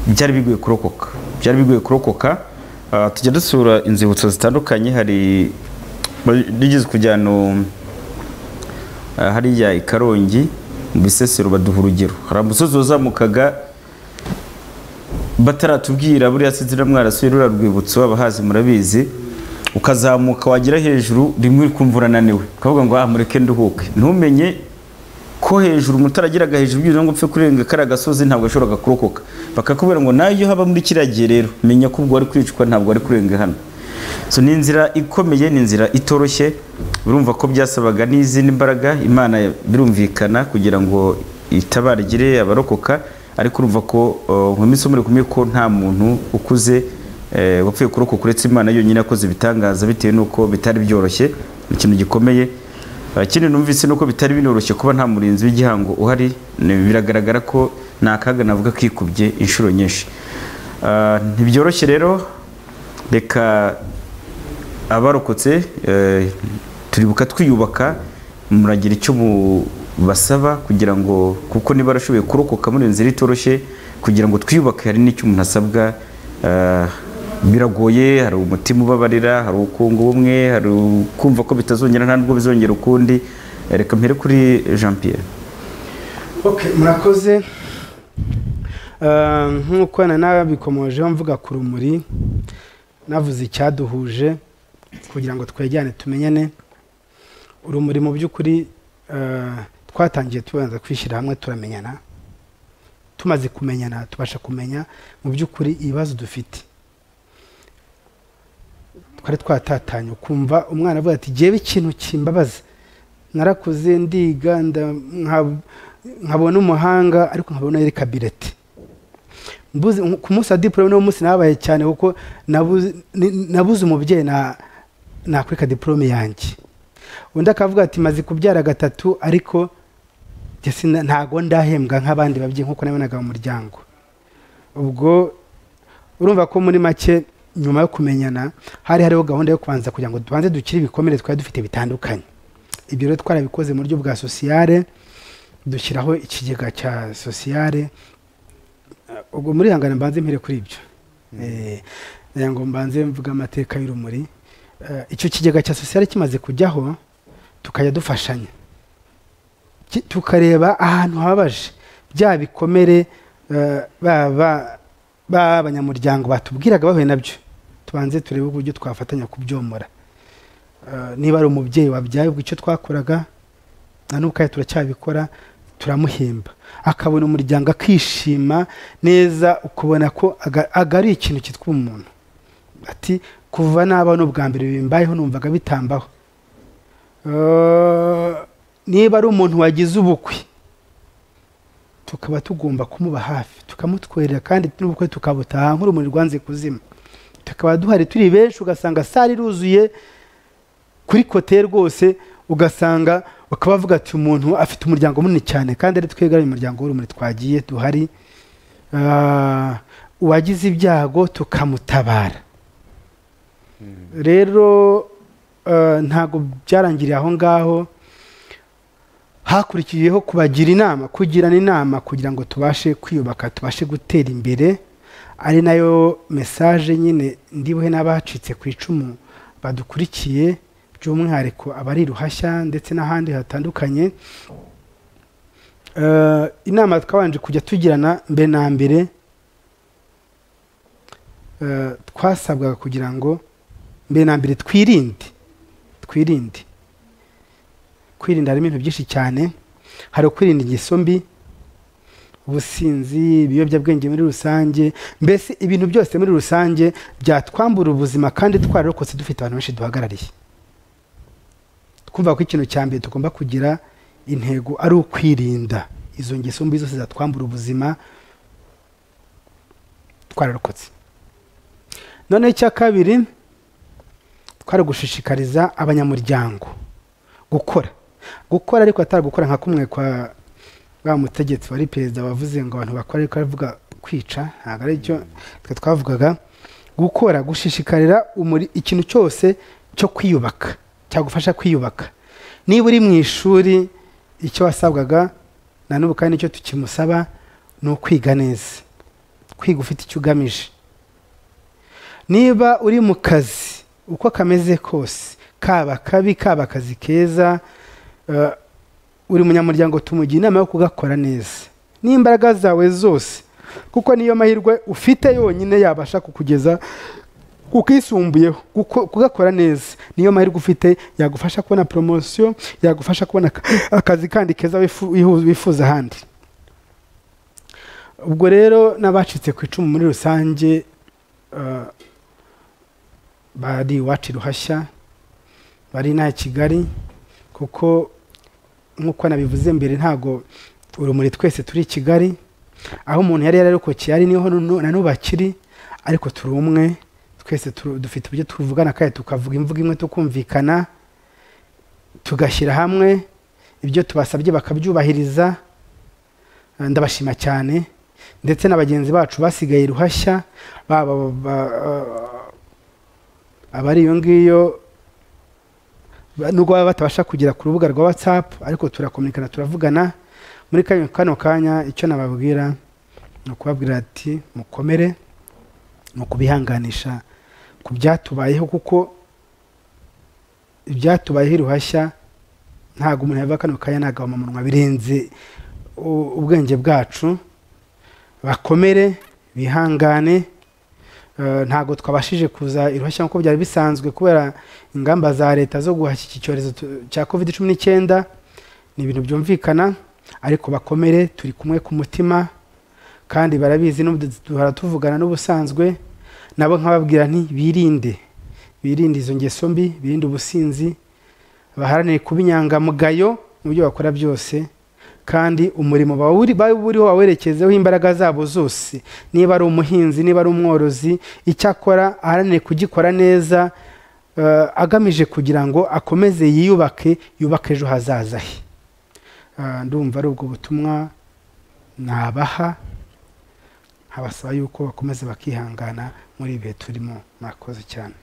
byari bigoye kurokoka byari bigoye kurokoka Eh, tujya dusura inzibutso zitandukanye hari rigeze kujya ahantu hariya i karongi mu bisesero baduha urugero hari umusozi wazamukaga bataratubwira buriya sinzira mwarasuye ruriya rwibutso abahazi murabizi ukazamuka wagera hejuru rimwe uri kumva urananiwe ukavuga ngo ah mureke nduhuke ntumenye ko hejuru umutarageraga hejuru byuzuye ngo upfe kurenga kariya gasozi ntabwo yashoboraga kurokoka bakakubwira ngo nayo iyo haba muri kiriya gihe rero menya ko ubwo wari kwicwa ntabwo wari kurenga hano so ni inzira ikomeye ni inzira itoroshye urumva ko byasabaga n'izindi mbaraga imana birumvikana kugira ngo itabarigire abarokoka ariko urumva ko uh, mu minsi muri kumwe ko nta muntu ukuze eh, wapfuye kurokoka uretse imana yonyine yakoze ibitangaza bitewe n'uko bitari byoroshye ni ikintu gikomeye Uh, ikindi numvise nuko bitari binoroshye kuba nta murinzi w'igihango uhari ni- biragaragara ko ni akaga navuga kikubye inshuro nyinshi Uh, ntibyoroshye rero reka abarokotse eh, turibuka twiyubaka muragira icyo mubasaba kugira ngo kuko niba barashoboye kurokoka muri iyo nzira itoroshye kugira ngo twiyubake hari n'icyo umuntu asabwa eh, biragoye hari umutima ubabarira hari ubukungu bumwe hari kumva ko bitazongera nta nubwo bizongera ukundi Eh, reka mpere kuri jean pierre Okay, murakoze Eh, nk'uko na nabikomojeho mvuga ku rumuri navuze icyaduhuje kugira ngo twegerane tumenyane urumuri mu by'ukuri eh, twatangiye tubanza kwishyira hamwe turamenyana tumaze kumenyana tubasha kumenya mu by'ukuri ibibazo dufite twari twatatanye ukumva umwana avuga ati jyewe ikintu kimbabaza narakuze ndiga nda- nka- nkabona umuhanga ariko nkabona yari kabireti mbuze ku munsi wa diporome n'uwo munsi nabaye cyane kuko nabuze ni- nabuze umubyeyi na- nakwika diporome yanjye undi akavuga ati maze kubyara gatatu ariko njye sina- ntago ndahembwa nk'abandi babyeyi nk'uko nabonaga mu muryango ubwo urumva ko muri make nyuma yo kumenyana hari hariho gahunda yo kubanza kugira ngo tubanze dukire ibikomere twari dufite bitandukanye ibyo rero twarabikoze mu buryo bwa sosiyare dushyiraho ikigega cya sosiyare Eh, ubwo muri hangane mbanze mpere kuri ibyo Eh, nagira ngo mbanze mvuga amateka y'urumuri Eh, icyo kigega cya sosiyare kimaze kujyaho tukajya dufashanya Ki- tukareba ahantu hababaje bya bikomere eh, baba baba abanyamuryango batubwiraga bahuye nabyo tubanze turebe uburyo twafatanya kubyomora Eh, niba ari umubyeyi wabyaye ubwo icyo twakoraga na n'ubu kandi turacyabikora turamuhemba akabona umuryango akishima neza ukubona ko aga- agaruye ikintu cyitwa umuntu ati kuva naba n'ubwa mbere bimbayeho numvaga bitambaho Eh, niba ari umuntu wagize ubukwe tukaba tugomba kumuba hafi tukamutwerera kandi n'ubukwe tukabutaha nk'urumuri rwanze kuzima tukaba duhari turi benshi ugasanga sare iruzuye kuri kote rwose ugasanga bakaba bavuga ati umuntu afite umuryango munini cyane kandi ari twebwe ari umuryango w'urumuri twagiye duhari Ah, uwagize ibyago tukamutabara rero eh, ntabwo byarangiriye aho ngaho hakurikiyeho kubagira inama kugirana inama kugira ngo tubashe kwiyubaka tubashe gutera imbere ari nayo mesaje nyine ndibuhe n'abacitse ku icumu badukurikiye by'umwihariko abari ruhashya ndetse n'ahandi hatandukanye Eh, inama twabanje kujya tugirana mbere na mbere eh, twasabwaga kugira ngo mbere na mbere twirinde twirinde kwirinda harimo ibintu byinshi cyane hari ukwirinda ingeso mbi ubusinzi ibiyobyabwenge muri rusange mbese ibintu byose muri rusange byatwambura ubuzima kandi twararokotse dufite abantu benshi duhagarariye twumva ko ikintu cya mbere tugomba kugira intego ari ukwirinda izo ngeso mbi zose zatwambura ubuzima twararokotse noneho icya kabiri twari gushishikariza abanyamuryango gukora gukora ariko atari gukora nka kumwe kwa wa mutegetsi wari perezida wavuze ngo abantu bakora ariko aravuga kwica ntabwo ari cyo twe twavugaga gukora gushishikarira umuri- ikintu cyose cyo kwiyubaka cyagufasha kwiyubaka niba uri mu ishuri icyo wasabwaga na n'ubu kandi nicyo tukimusaba ni ukwiga neza kwiga ufite icyo ugamije niba uri mu kazi uko kameze kose kaba kabi kaba akazi keza eh, uri munyamuryango tumugira inama yo kugakora neza n'imbaraga zawe zose kuko niyo mahirwe ufite yonyine yabasha kukugeza ukisumbuyeho Kuko- kugakora neza niyo mahirwe ufite yagufasha kubona poromosiyo yagufasha kubona aka- akazi kandi keza wifu- wihu- wifuza ahandi ubwo rero n'abacitse ku icumu muri rusange eh, bari iwacu i ruhashya bari inaha i kigali kuko nk'uko nabivuze mbere ntago urumuri twese turi i kigali aho umuntu yari yararokokeye ari niho nu- na n'ubu akiri ariko turi umwe twese turu- dufite uburyo tuvugana kandi tukavuga imvugo imwe tukumvikana tugashyira hamwe ibyo tubasabye bakabyubahiriza Eh, ndabashima cyane ndetse na bagenzi bacu basigaye i ruhashya baba ba- abari iyo ngiyo ba- nubwo baba batabasha kugera ku rubuga rwa whatsapp ariko turakominikana turavugana muri kano kano kanya icyo nababwira ni ukubabwira ati mukomere ni ukubihanganisha ku byatubayeho kuko ibyatubayeho iruhashya ntabwo umuntu yava kano kanya nagahoma umunwa birenze u- ubwenge bwacu bakomere bihangane Eh, ntabwo twabashije kuza iruhashya nk'uko byari bisanzwe kubera ingamba za leta zo guhashya iki cyorezo tu- cya covid cumi n'icyenda ni ibintu byumvikana ariko bakomere turi kumwe ku mutima kandi barabizi n'ubu duhora tuvugana n'ubusanzwe nabo nkababwira nti birinde birinde izo ngeso mbi birinde ubusinzi baharanire kuba inyangamugayo mu byo bakora byose kandi umurimo bawuri- baba buriho bawerekezeho imbaraga zabo zose niba ari umuhinzi niba ari umworozi icyo akora aharanire kugikora neza eh, agamije kugira ngo akomeze yiyubake yubake ejo hazaza he Eh, ndumva ari ubwo butumwa nabaha nkabasaba yuko bakomeza bakihangana muri ibihe turimo murakoze cyane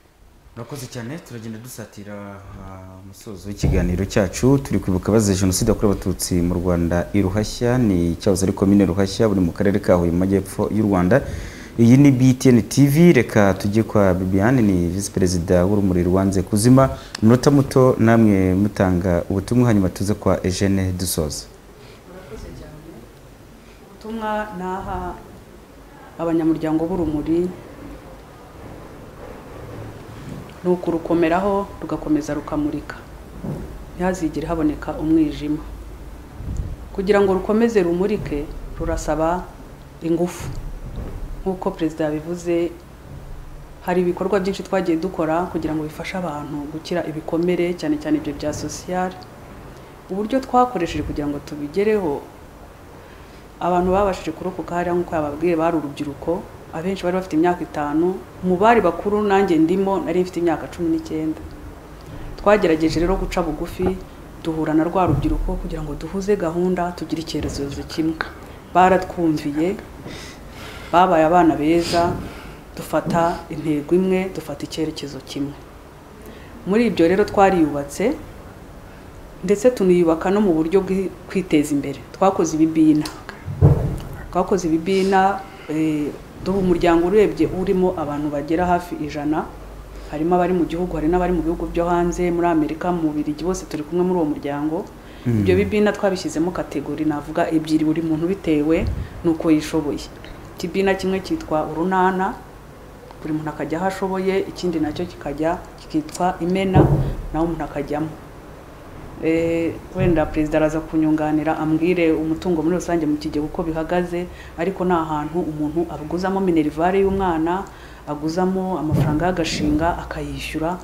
murakoze cyane turagenda dusatira ah, umusozo w'ikiganiro cyacu turi kwibuka abazize jenoside yakorewe abatutsi mu rwanda i ruhashya ni cyahoze ari komine ruhashya buri mu karere ka huye mu majyepfo y'u rwanda iyi ni btn tv reka tujye kwa bibiane ni visi perezida w'urumuri rwanze kuzima umunota muto namwe mutanga ubutumwa hanyuma tuze kwa eugene dusoza murakoze cyane ubutumwa naha abanyamuryango b'urumuri ni ukurukomeraho rugakomeza rukamurika ntihazigire haboneka umwijima kugira ngo rukomeze rumurike rurasaba ingufu nk'uko perezida yabivuze hari ibikorwa byinshi twagiye dukora kugira ngo bifashe abantu gukira ibikomere cyane cyane ibyo bya sosiyali uburyo twakoresheje kugira ngo tubigereho abantu babashije kurokoka hariya nk'uko yababwiye bari urubyiruko abenshi bari bafite imyaka itanu mu bari bakuru nanjye ndimo nari mfite imyaka cumi n'icyenda twagerageje rero guca bugufi duhura na rwa rubyiruko kugira ngo duhuze gahunda tugire icyerekezo kimwe baratwumviye babaye abana beza dufata intego imwe dufata icyerekezo kimwe muri ibyo rero twariyubatse ndetse tuniyubaka no mu buryo bwo kwiteza imbere twakoze ibibina twakoze ibibina duha umuryango urebye urimo abantu bagera hafi ijana harimo abari mu gihugu hari n'abari mu bihugu byo hanze muri amerika mu birigi bose turi kumwe muri uwo muryango ibyo bibina twabishyizemo kategori navuga ebyiri buri muntu bitewe n'uko yishoboye ikibina kimwe cyitwa urunana buri muntu akajya aho ashoboye ikindi nacyo kikajya kikitwa imena nawe umuntu akajyamo wenda perezida araza kunyunganira ambwire umutungo muri rusange mu kigega uko bihagaze ariko ni ahantu umuntu aguzamo minerivare y'umwana aguzamo amafaranga y'agashinga akayishyura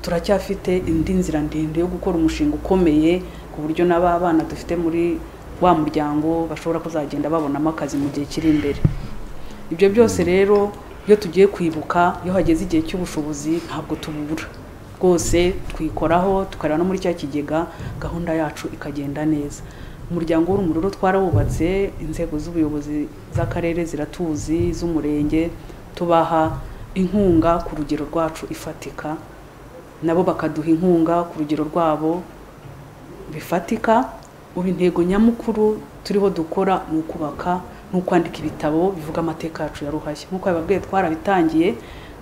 turacyafite indi nzira ndende yo gukora umushinga ukomeye ku buryo n'aba bana dufite muri wa muryango bashobora kuzagenda babonamo akazi mu gihe kiri imbere ibyo byose rero iyo tugiye kwibuka iyo hageze igihe cy'ubushobozi ntabwo tubura rwose twikoraho tukareba no muri cya kigega gahunda yacu ikagenda neza umuryango w'urumuriro twarawubatse inzego z'ubuyobozi z'akarere ziratuzi z'umurenge tubaha inkunga ku rugero rwacu ifatika nabo bakaduha inkunga ku rugero rwabo bifatika ubu intego nyamukuru turiho dukora ni ukubaka ni ukwandika ibitabo bivuga amateka yacu ya ruhashya nk'uko bababwiye twarabitangiye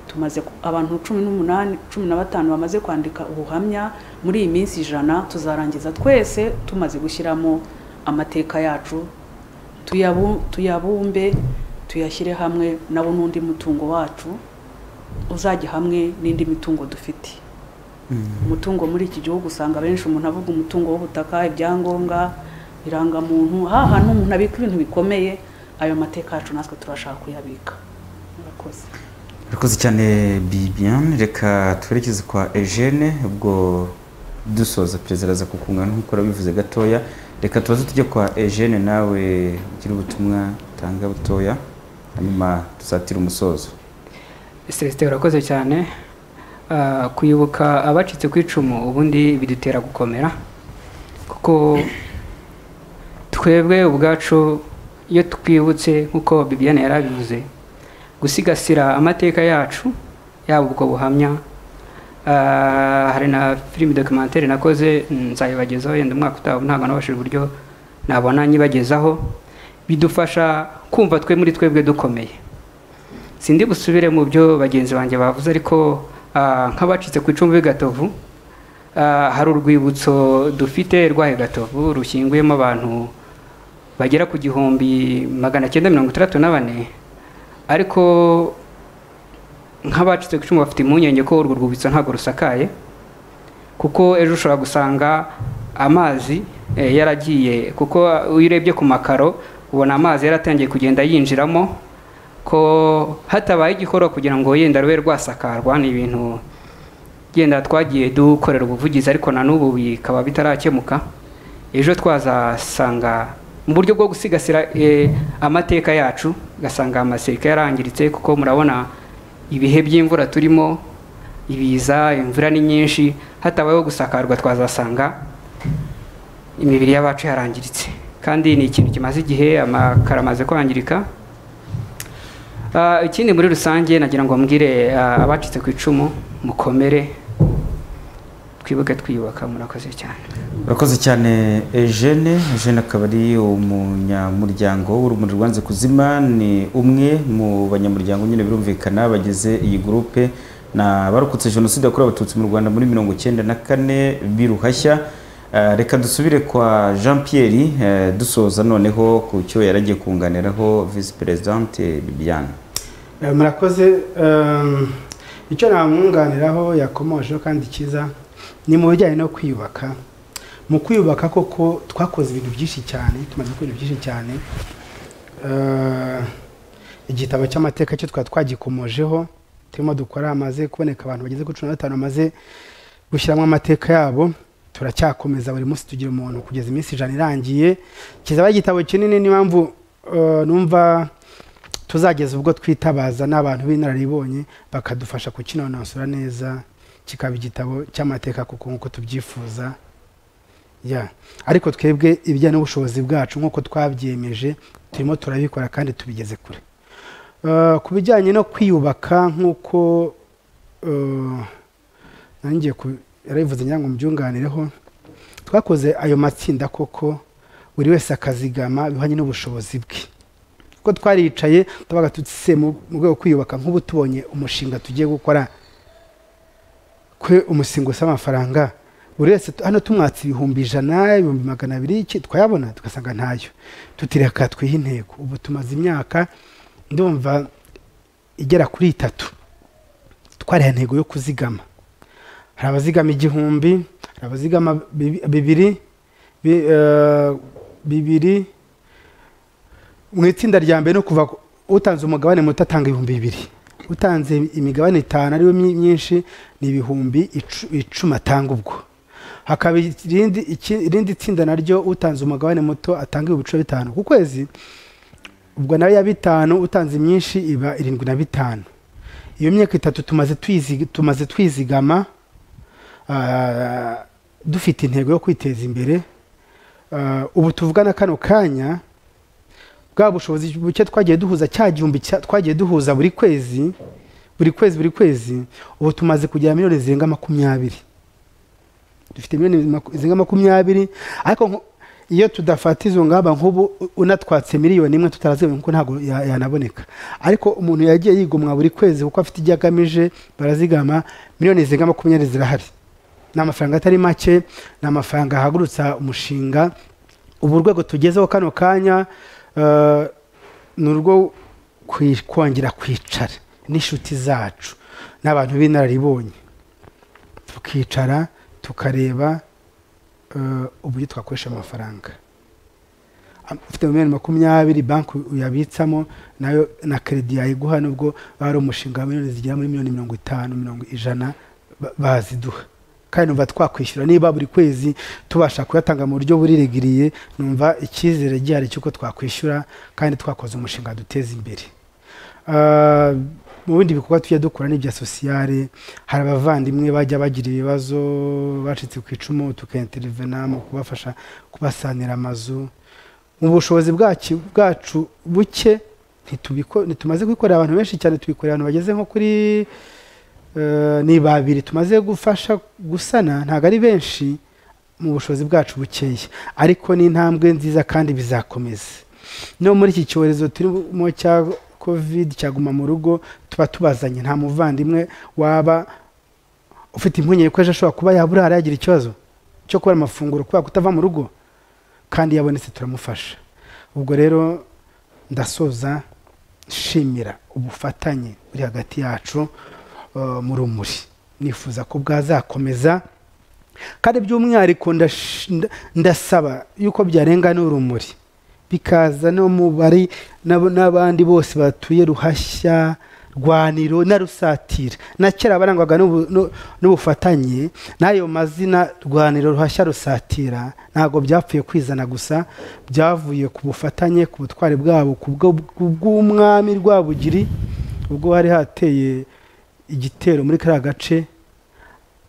tumaze abantu cumi n'umunani cumi na batanu bamaze kwandika ubuhamya muri iyi minsi ijana tuzarangiza twese tumaze gushyiramo amateka yacu tuyabumbe tuyashyire hamwe nabo n'undi mutungo wacu uzajya hamwe n'indi mitungo dufite umutungo muri iki gihugu usanga benshi umuntu avuga umutungo w'ubutaka ibyangombwa irangamuntu hantu umuntu abika ibintu bikomeye ayo mateka yacu natwe turashaka kuyabika murakoze murakoze cyane bibiyane reka twerekeze kwa ejene ubwo dusoza perezida araza kukungana nk'uko urabivuze gatoya reka tubaze tujye kwa ejene nawe ugira ubutumwa utanga butoya hanyuma dusatire umusozo celestin urakoze cyane kuyoboka abacitse ku icumu ubundi bidutera gukomera kuko twebwe ubwacu iyo twibutse nk'uko bibiyane yari abivuze gusigasira amateka yacu yaba ubwo buhamya hari na filime dokimantere nakoze nzayibagezaho yenda umwaka utaha ntabwo nabashije uburyo nabona nyibagezaho bidufasha kumva twe muri twebwe dukomeye sindi busubire mu byo bagenzi banjye bavuze ariko nk'abacitse ku icumbi gatovu hari urwibutso dufite rw'ayo gatovu rushyinguyemo abantu bagera ku gihumbi magana cyenda mirongo itandatu na bane ariko nk'abacitse ku icumu bafite impungenge ko urwo rwibutso ntabwo rusakaye kuko ejo ushobora gusanga amazi yaragiye kuko iyo urebye ku makaro ubona amazi yaratangiye kugenda yinjiramo ko hatabaye igikorwa kugira ngo yenda rube rwasakarwa ni ibintu yenda twagiye dukorera ubuvugizi ariko na n'ubu bikaba bitarakemuka ejo twazasanga mu buryo bwo gusigasira amateka yacu ugasanga amaseka yarangiritse kuko murabona ibihe by'imvura turimo ibiza imvura ni nyinshi hatabayeho gusakarwa twazasanga imibiri y'abacu yarangiritse kandi ni ikintu kimaze igihe amakara amaze kwangirika ikindi muri rusange nagira ngo mbwire abacitse ku icumu mukomere twibuke twiyubaka murakoze cyane murakoze cyane ejene ejene akaba ari umunyamuryango w'urumuri rwanze kuzima ni umwe mu banyamuryango nyine birumvikana bagize iyi gurupe ni abarokotse jenoside yakorewe abatutsi mu rwanda muri mirongo icyenda na kane biruhashya reka dusubire kwa jean Pierre dusoza noneho ku cyo yaragiye kunganiraho visi perezidante bibiyane murakoze icyo namwunganiraho yakomojeho kandi cyiza ni mu bijyanye no kwiyubaka mu kwiyubaka koko twakoze ibintu byinshi cyane tumaze gukora ibintu byinshi cyane igitabo cy'amateka cyo twaba twagikomojeho turimo dukora hamaze kuboneka abantu bageze kuri cumi na batanu bamaze gushyiramo amateka yabo turacyakomeza buri munsi tugira umuntu kugeza iminsi ijana irangiye kizaba igitabo kinini n'impamvu numva tuzageza ubwo twitabaza n'abantu b'inararibonye bakadufasha kukinonosora neza kikaba igitabo cy'amateka kuko nk'uko tubyifuza ariko twebwe ibijyanye n'ubushobozi bwacu nk'uko twabyemeje turimo turabikora kandi tubigeze kure Eh, ku bijyanye no kwiyubaka nk'uko eh, nanjye ku- yarabivuze ngira ngo mubyunganireho twakoze ayo matsinda koko buri wese akazigama bihwanye n'ubushobozi bwe kuko twaricaye tubaga tutse mu mu rwego rwo kwiyubaka nk'ubu tubonye umushinga tugiye gukora kwe umusingo w'amafaranga buri wese tu- hano tumwatse ibihumbi ijana ibihumbi magana abiri iki twayabona tugasanga ntayo tutireka twihe intego ubu tumaze imyaka ndumva igera kuri itatu twariha intego yo kuzigama hari abazigama igihumbi hari abazigama bibi- bibiri bi- eh, bibiri mu itsinda rya mbere no kuva ku- utanze umugabane muto atanga ibihumbi bibiri utanze imigabane itanu ariyo myi- myinshi ni ibihumbi icu- icumi atanga ubwo hakaba irindi iki- irindi tsinda naryo utanze umugabane muto atanga ibihumbi cumi na bitanu ku kwezi ubwo nayo ya bitanu utanze imyinshi iba irindwi na bitanu iyo myaka itatu tumaze twizi- tumaze twizigama ah, dufite intego yo kwiteza imbere Ah, ubu tuvugana kano kanya bwa bushobozi buke twagiye duhuza cya gihumbi cya- twagiye duhuza buri kwezi buri kwezi buri kwezi ubu tumaze kugera miliyoni zirenga makumyabiri dufite miliyoni maku- zirenga makumyabiri ariko nko- iyo tudafata izo ngamba nk'ubu u- unatwatse miliyoni imwe tutarazibonye kuko ntabwo ya- yanaboneka ariko umuntu yagiye yigomwa buri kwezi kuko afite ibyo agamije barazigama miliyoni zirenga makumyabiri zirahari ni amafaranga atari make ni amafaranga ahagurutsa umushinga ubu urwego tugezeho kano kanya eh, ni urwo kwi- kongera kwicara n'inshuti zacu n'abantu b'inararibonye tukicara tukareba eh, uburyo twakoresha amafaranga Am- ufite miliyoni makumyabiri banki uyabitsamo nayo na keredi yayiguha nubwo bari umushinga wa miliyoni zigera muri miliyoni mirongo itanu mirongo ijana ba- baziduha kandi numva twakwishyura niba buri kwezi tubasha kuyatanga mu buryo buriregiriye numva icyizere gihari cy'uko twakwishyura kandi twakoze umushinga duteza imbere Ah, mu bindi bikorwa tujya dukora n'ibya sosiyare hari abavandimwe bajya bagira ibibazo bacitse ku icumu tukaintervena mu kubafasha kubasanira amazu mu bushobozi bwacu bwacu buke ntitubiko- ntitumaze kubikorera abantu benshi cyane tubikorera abantu bageze nko kuri eh, ni babiri tumaze gufasha gusana ntabwo ari benshi mu bushobozi bwacu bukeya ariko ni intambwe nziza kandi bizakomeza no muri iki cyorezo turimo cya covid cyaguma mu rugo tuba tubazanye nta muvandimwe waba ufite impungenge ko ejo ashobora kuba yabura yagira ikibazo cyo kubura amafunguro kubera kutava mu rugo kandi yabonetse turamufasha ubwo rero ndasoza nshimira ubufatanye buri hagati yacu eh, mu rumuri nifuza ko bwazakomeza kandi by'umwihariko ndash- nda- ndasaba yuko byarenga n'urumuri bikaza no mu bari n'abo- n'abandi bose batuye ruhashya rwaniro na rusatira na kera barangwaga n'ubu- n'u- n'ubufatanye n'ayo mazina rwaniro ruhashya rusatira ntabwo byapfuye kwizana gusa byavuye ku bufatanye ku butwari bwabo ku bwo- ku bw'umwami rwabugiri ubwo hari hateye igitero muri kariya gace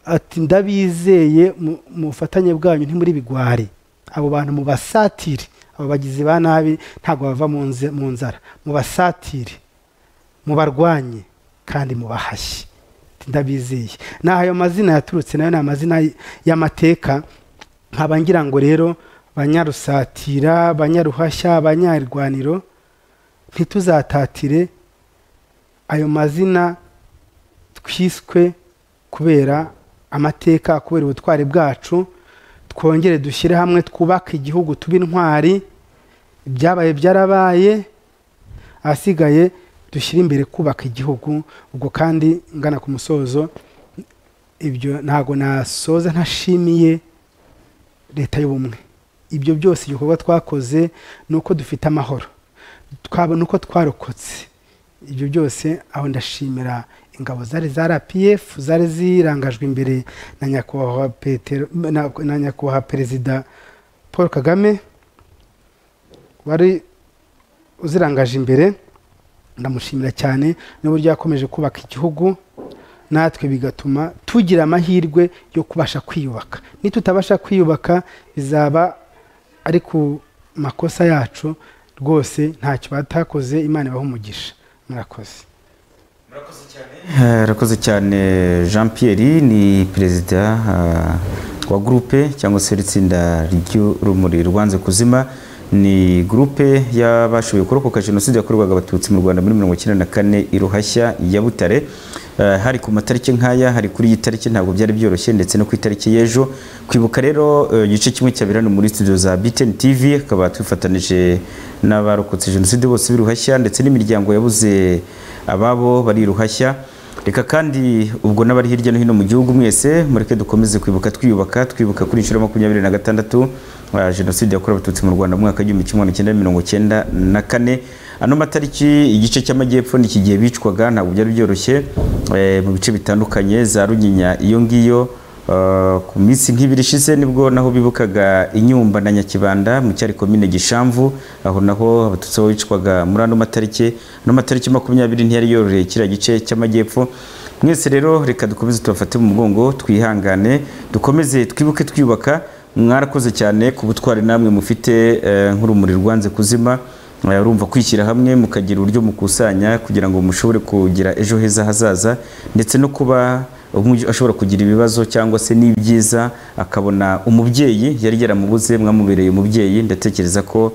ati ndabizeye mu- mu bufatanye bwanyu ntimuri bigwari abo bantu mubasatire abo bagizi ba nabi ntabwo bava mu nze- mu nzara mubasatire mubarwanye kandi mubahashye Ati, ndabizeye naho ayo mazina yaturutse nayo ni amazina y- y'amateka nkaba ngira ngo rero banyarusatira banyaruhashya banyarwaniro ntituzatatire ayo mazina twiswe kubera amateka kubera ubutwari bwacu twongere dushyire hamwe twubake igihugu tuba intwari ibyabaye byarabaye ahasigaye dushyire imbere kubaka igihugu ubwo kandi ngana ku musozo ibyo ntabwo nasoza ntashimiye leta y'ubumwe ibyo byose ibikorwa twakoze ni uko dufite amahoro twabona uko twarokotse ibyo byose aho ndashimira ingabo zari za rpf zari zirangajwe imbere na nyakubahwa Petero- na- na nyakubahwa perezida paul kagame wari uzirangaje imbere ndamushimira cyane n'uburyo yakomeje kubaka igihugu natwe bigatuma tugira amahirwe yo kubasha kwiyubaka nitutabasha kwiyubaka bizaba ari ku makosa yacu rwose ntacyo batakoze imana ibaha umugisha murakoze Eh, Arakoze cyane Jean Pierre ni perezida ah, wa gurupe cyangwa se itsinda ry'urumuri rwanze kuzima ni gurupe y'abashoboye kurokoka jenoside yakorwaga abatutsi mu rwanda muri mirongo icyenda na kane i ruhashya ya butare Eh, hari ku matariki nk'aya hari kuri iyi tariki ntabwo byari byoroshye ndetse no ku itariki y'ejo kwibuka rero eh, igice kimwe cya birano muri studio za BTN TV akaba twifatanije n'abarokotse jenoside bose b'iruhashya ndetse n'imiryango yabuze ababo bari iruhashya reka kandi ubwo n'abari hirya no hino mu gihugu mwese mureke dukomeze kwibuka twiyubaka twibuka kuri inshuro ya makumyabiri na gatandatu ah, jenoside yakorewe abatutsi mu rwanda mu mwaka w'igihumbi kimwe magana cyenda mirongo cyenda na kane ano matariki igice cy'amajyepfo ni iki gihe bicwaga ntabwo byari byoroshye eh, mu bice bitandukanye za runyinya iyo ngiyo Uh, ku minsi nk'ibiri ishize nibwo naho bibukaga inyumba na nyakibanda mu cyari komine gishamvu aho naho abatutsi aho bicwaga muri ano matariki ano matariki makumyabiri ntiyari yororeye kiriya gice cy'amajyepfo mwese rero reka dukomeze tubafate mu mugongo twihangane dukomeze twibuke twiyubaka mwarakoze cyane ku butwari namwe mufite eh, nk'urumuri rwanze kuzima Eh, urumva kwishyira hamwe mukagira uburyo mukusanya kugira ngo mushobore kugira ejo heza hazaza ndetse no kuba umwe ashobora kugira ibibazo cyangwa se n'ibyiza akabona umubyeyi yari yaramubuze mwamubereye umubyeyi ndatekereza ko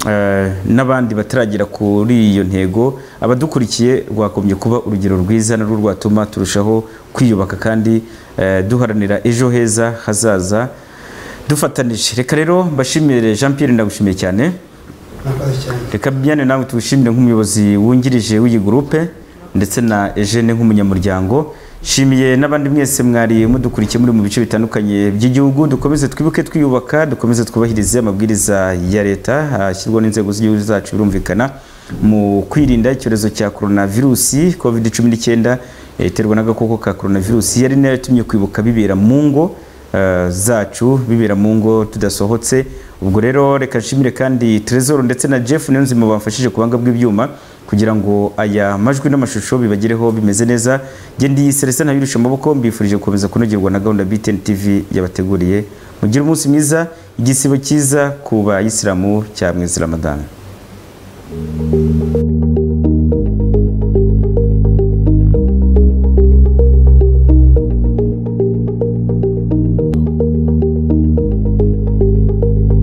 eh, n'abandi bataragera kuri iyo ntego abadukurikiye rwakomeje kuba urugero rwiza narwo rwatuma turushaho kwiyubaka kandi eh, duharanira ejo heza hazaza dufatanije reka rero mbashimire Jean Pierre ndagushimiye cyane murakoze cyane reka byane nawe tuwushimire nk'umuyobozi wungirije w'iyi gurupe ndetse na Eugene nk'umunyamuryango nshimiye n'abandi mwese mwari mudukurikiye muri mu bice bitandukanye by'igihugu dukomeze twibuke twiyubaka dukomeze twubahirize amabwiriza ya leta ashyirwa n'inzego z'igihugu zacu birumvikana mu kwirinda icyorezo cya korona virusi covid cumi n'icyenda eh, iterwa n'agakoko ka korona virusi yari nayo yatumye kwibuka bibera mu ngo eh, zacu bibera mu ngo tudasohotse ubwo rero reka nshimire kandi Tresor ndetse na Jeff Niyonzima bamfashije ku banga bw'ibyuma kugira ngo aya majwi n'amashusho bibagereho bimeze neza njye ndi Celestin Ntabirusha amaboko mbifurije gukomeza kunogerwa na gahunda BTN TV yabateguriye mugire umunsi mwiza igisibo cyiza ku bayisilamu cya mwezi Ramadan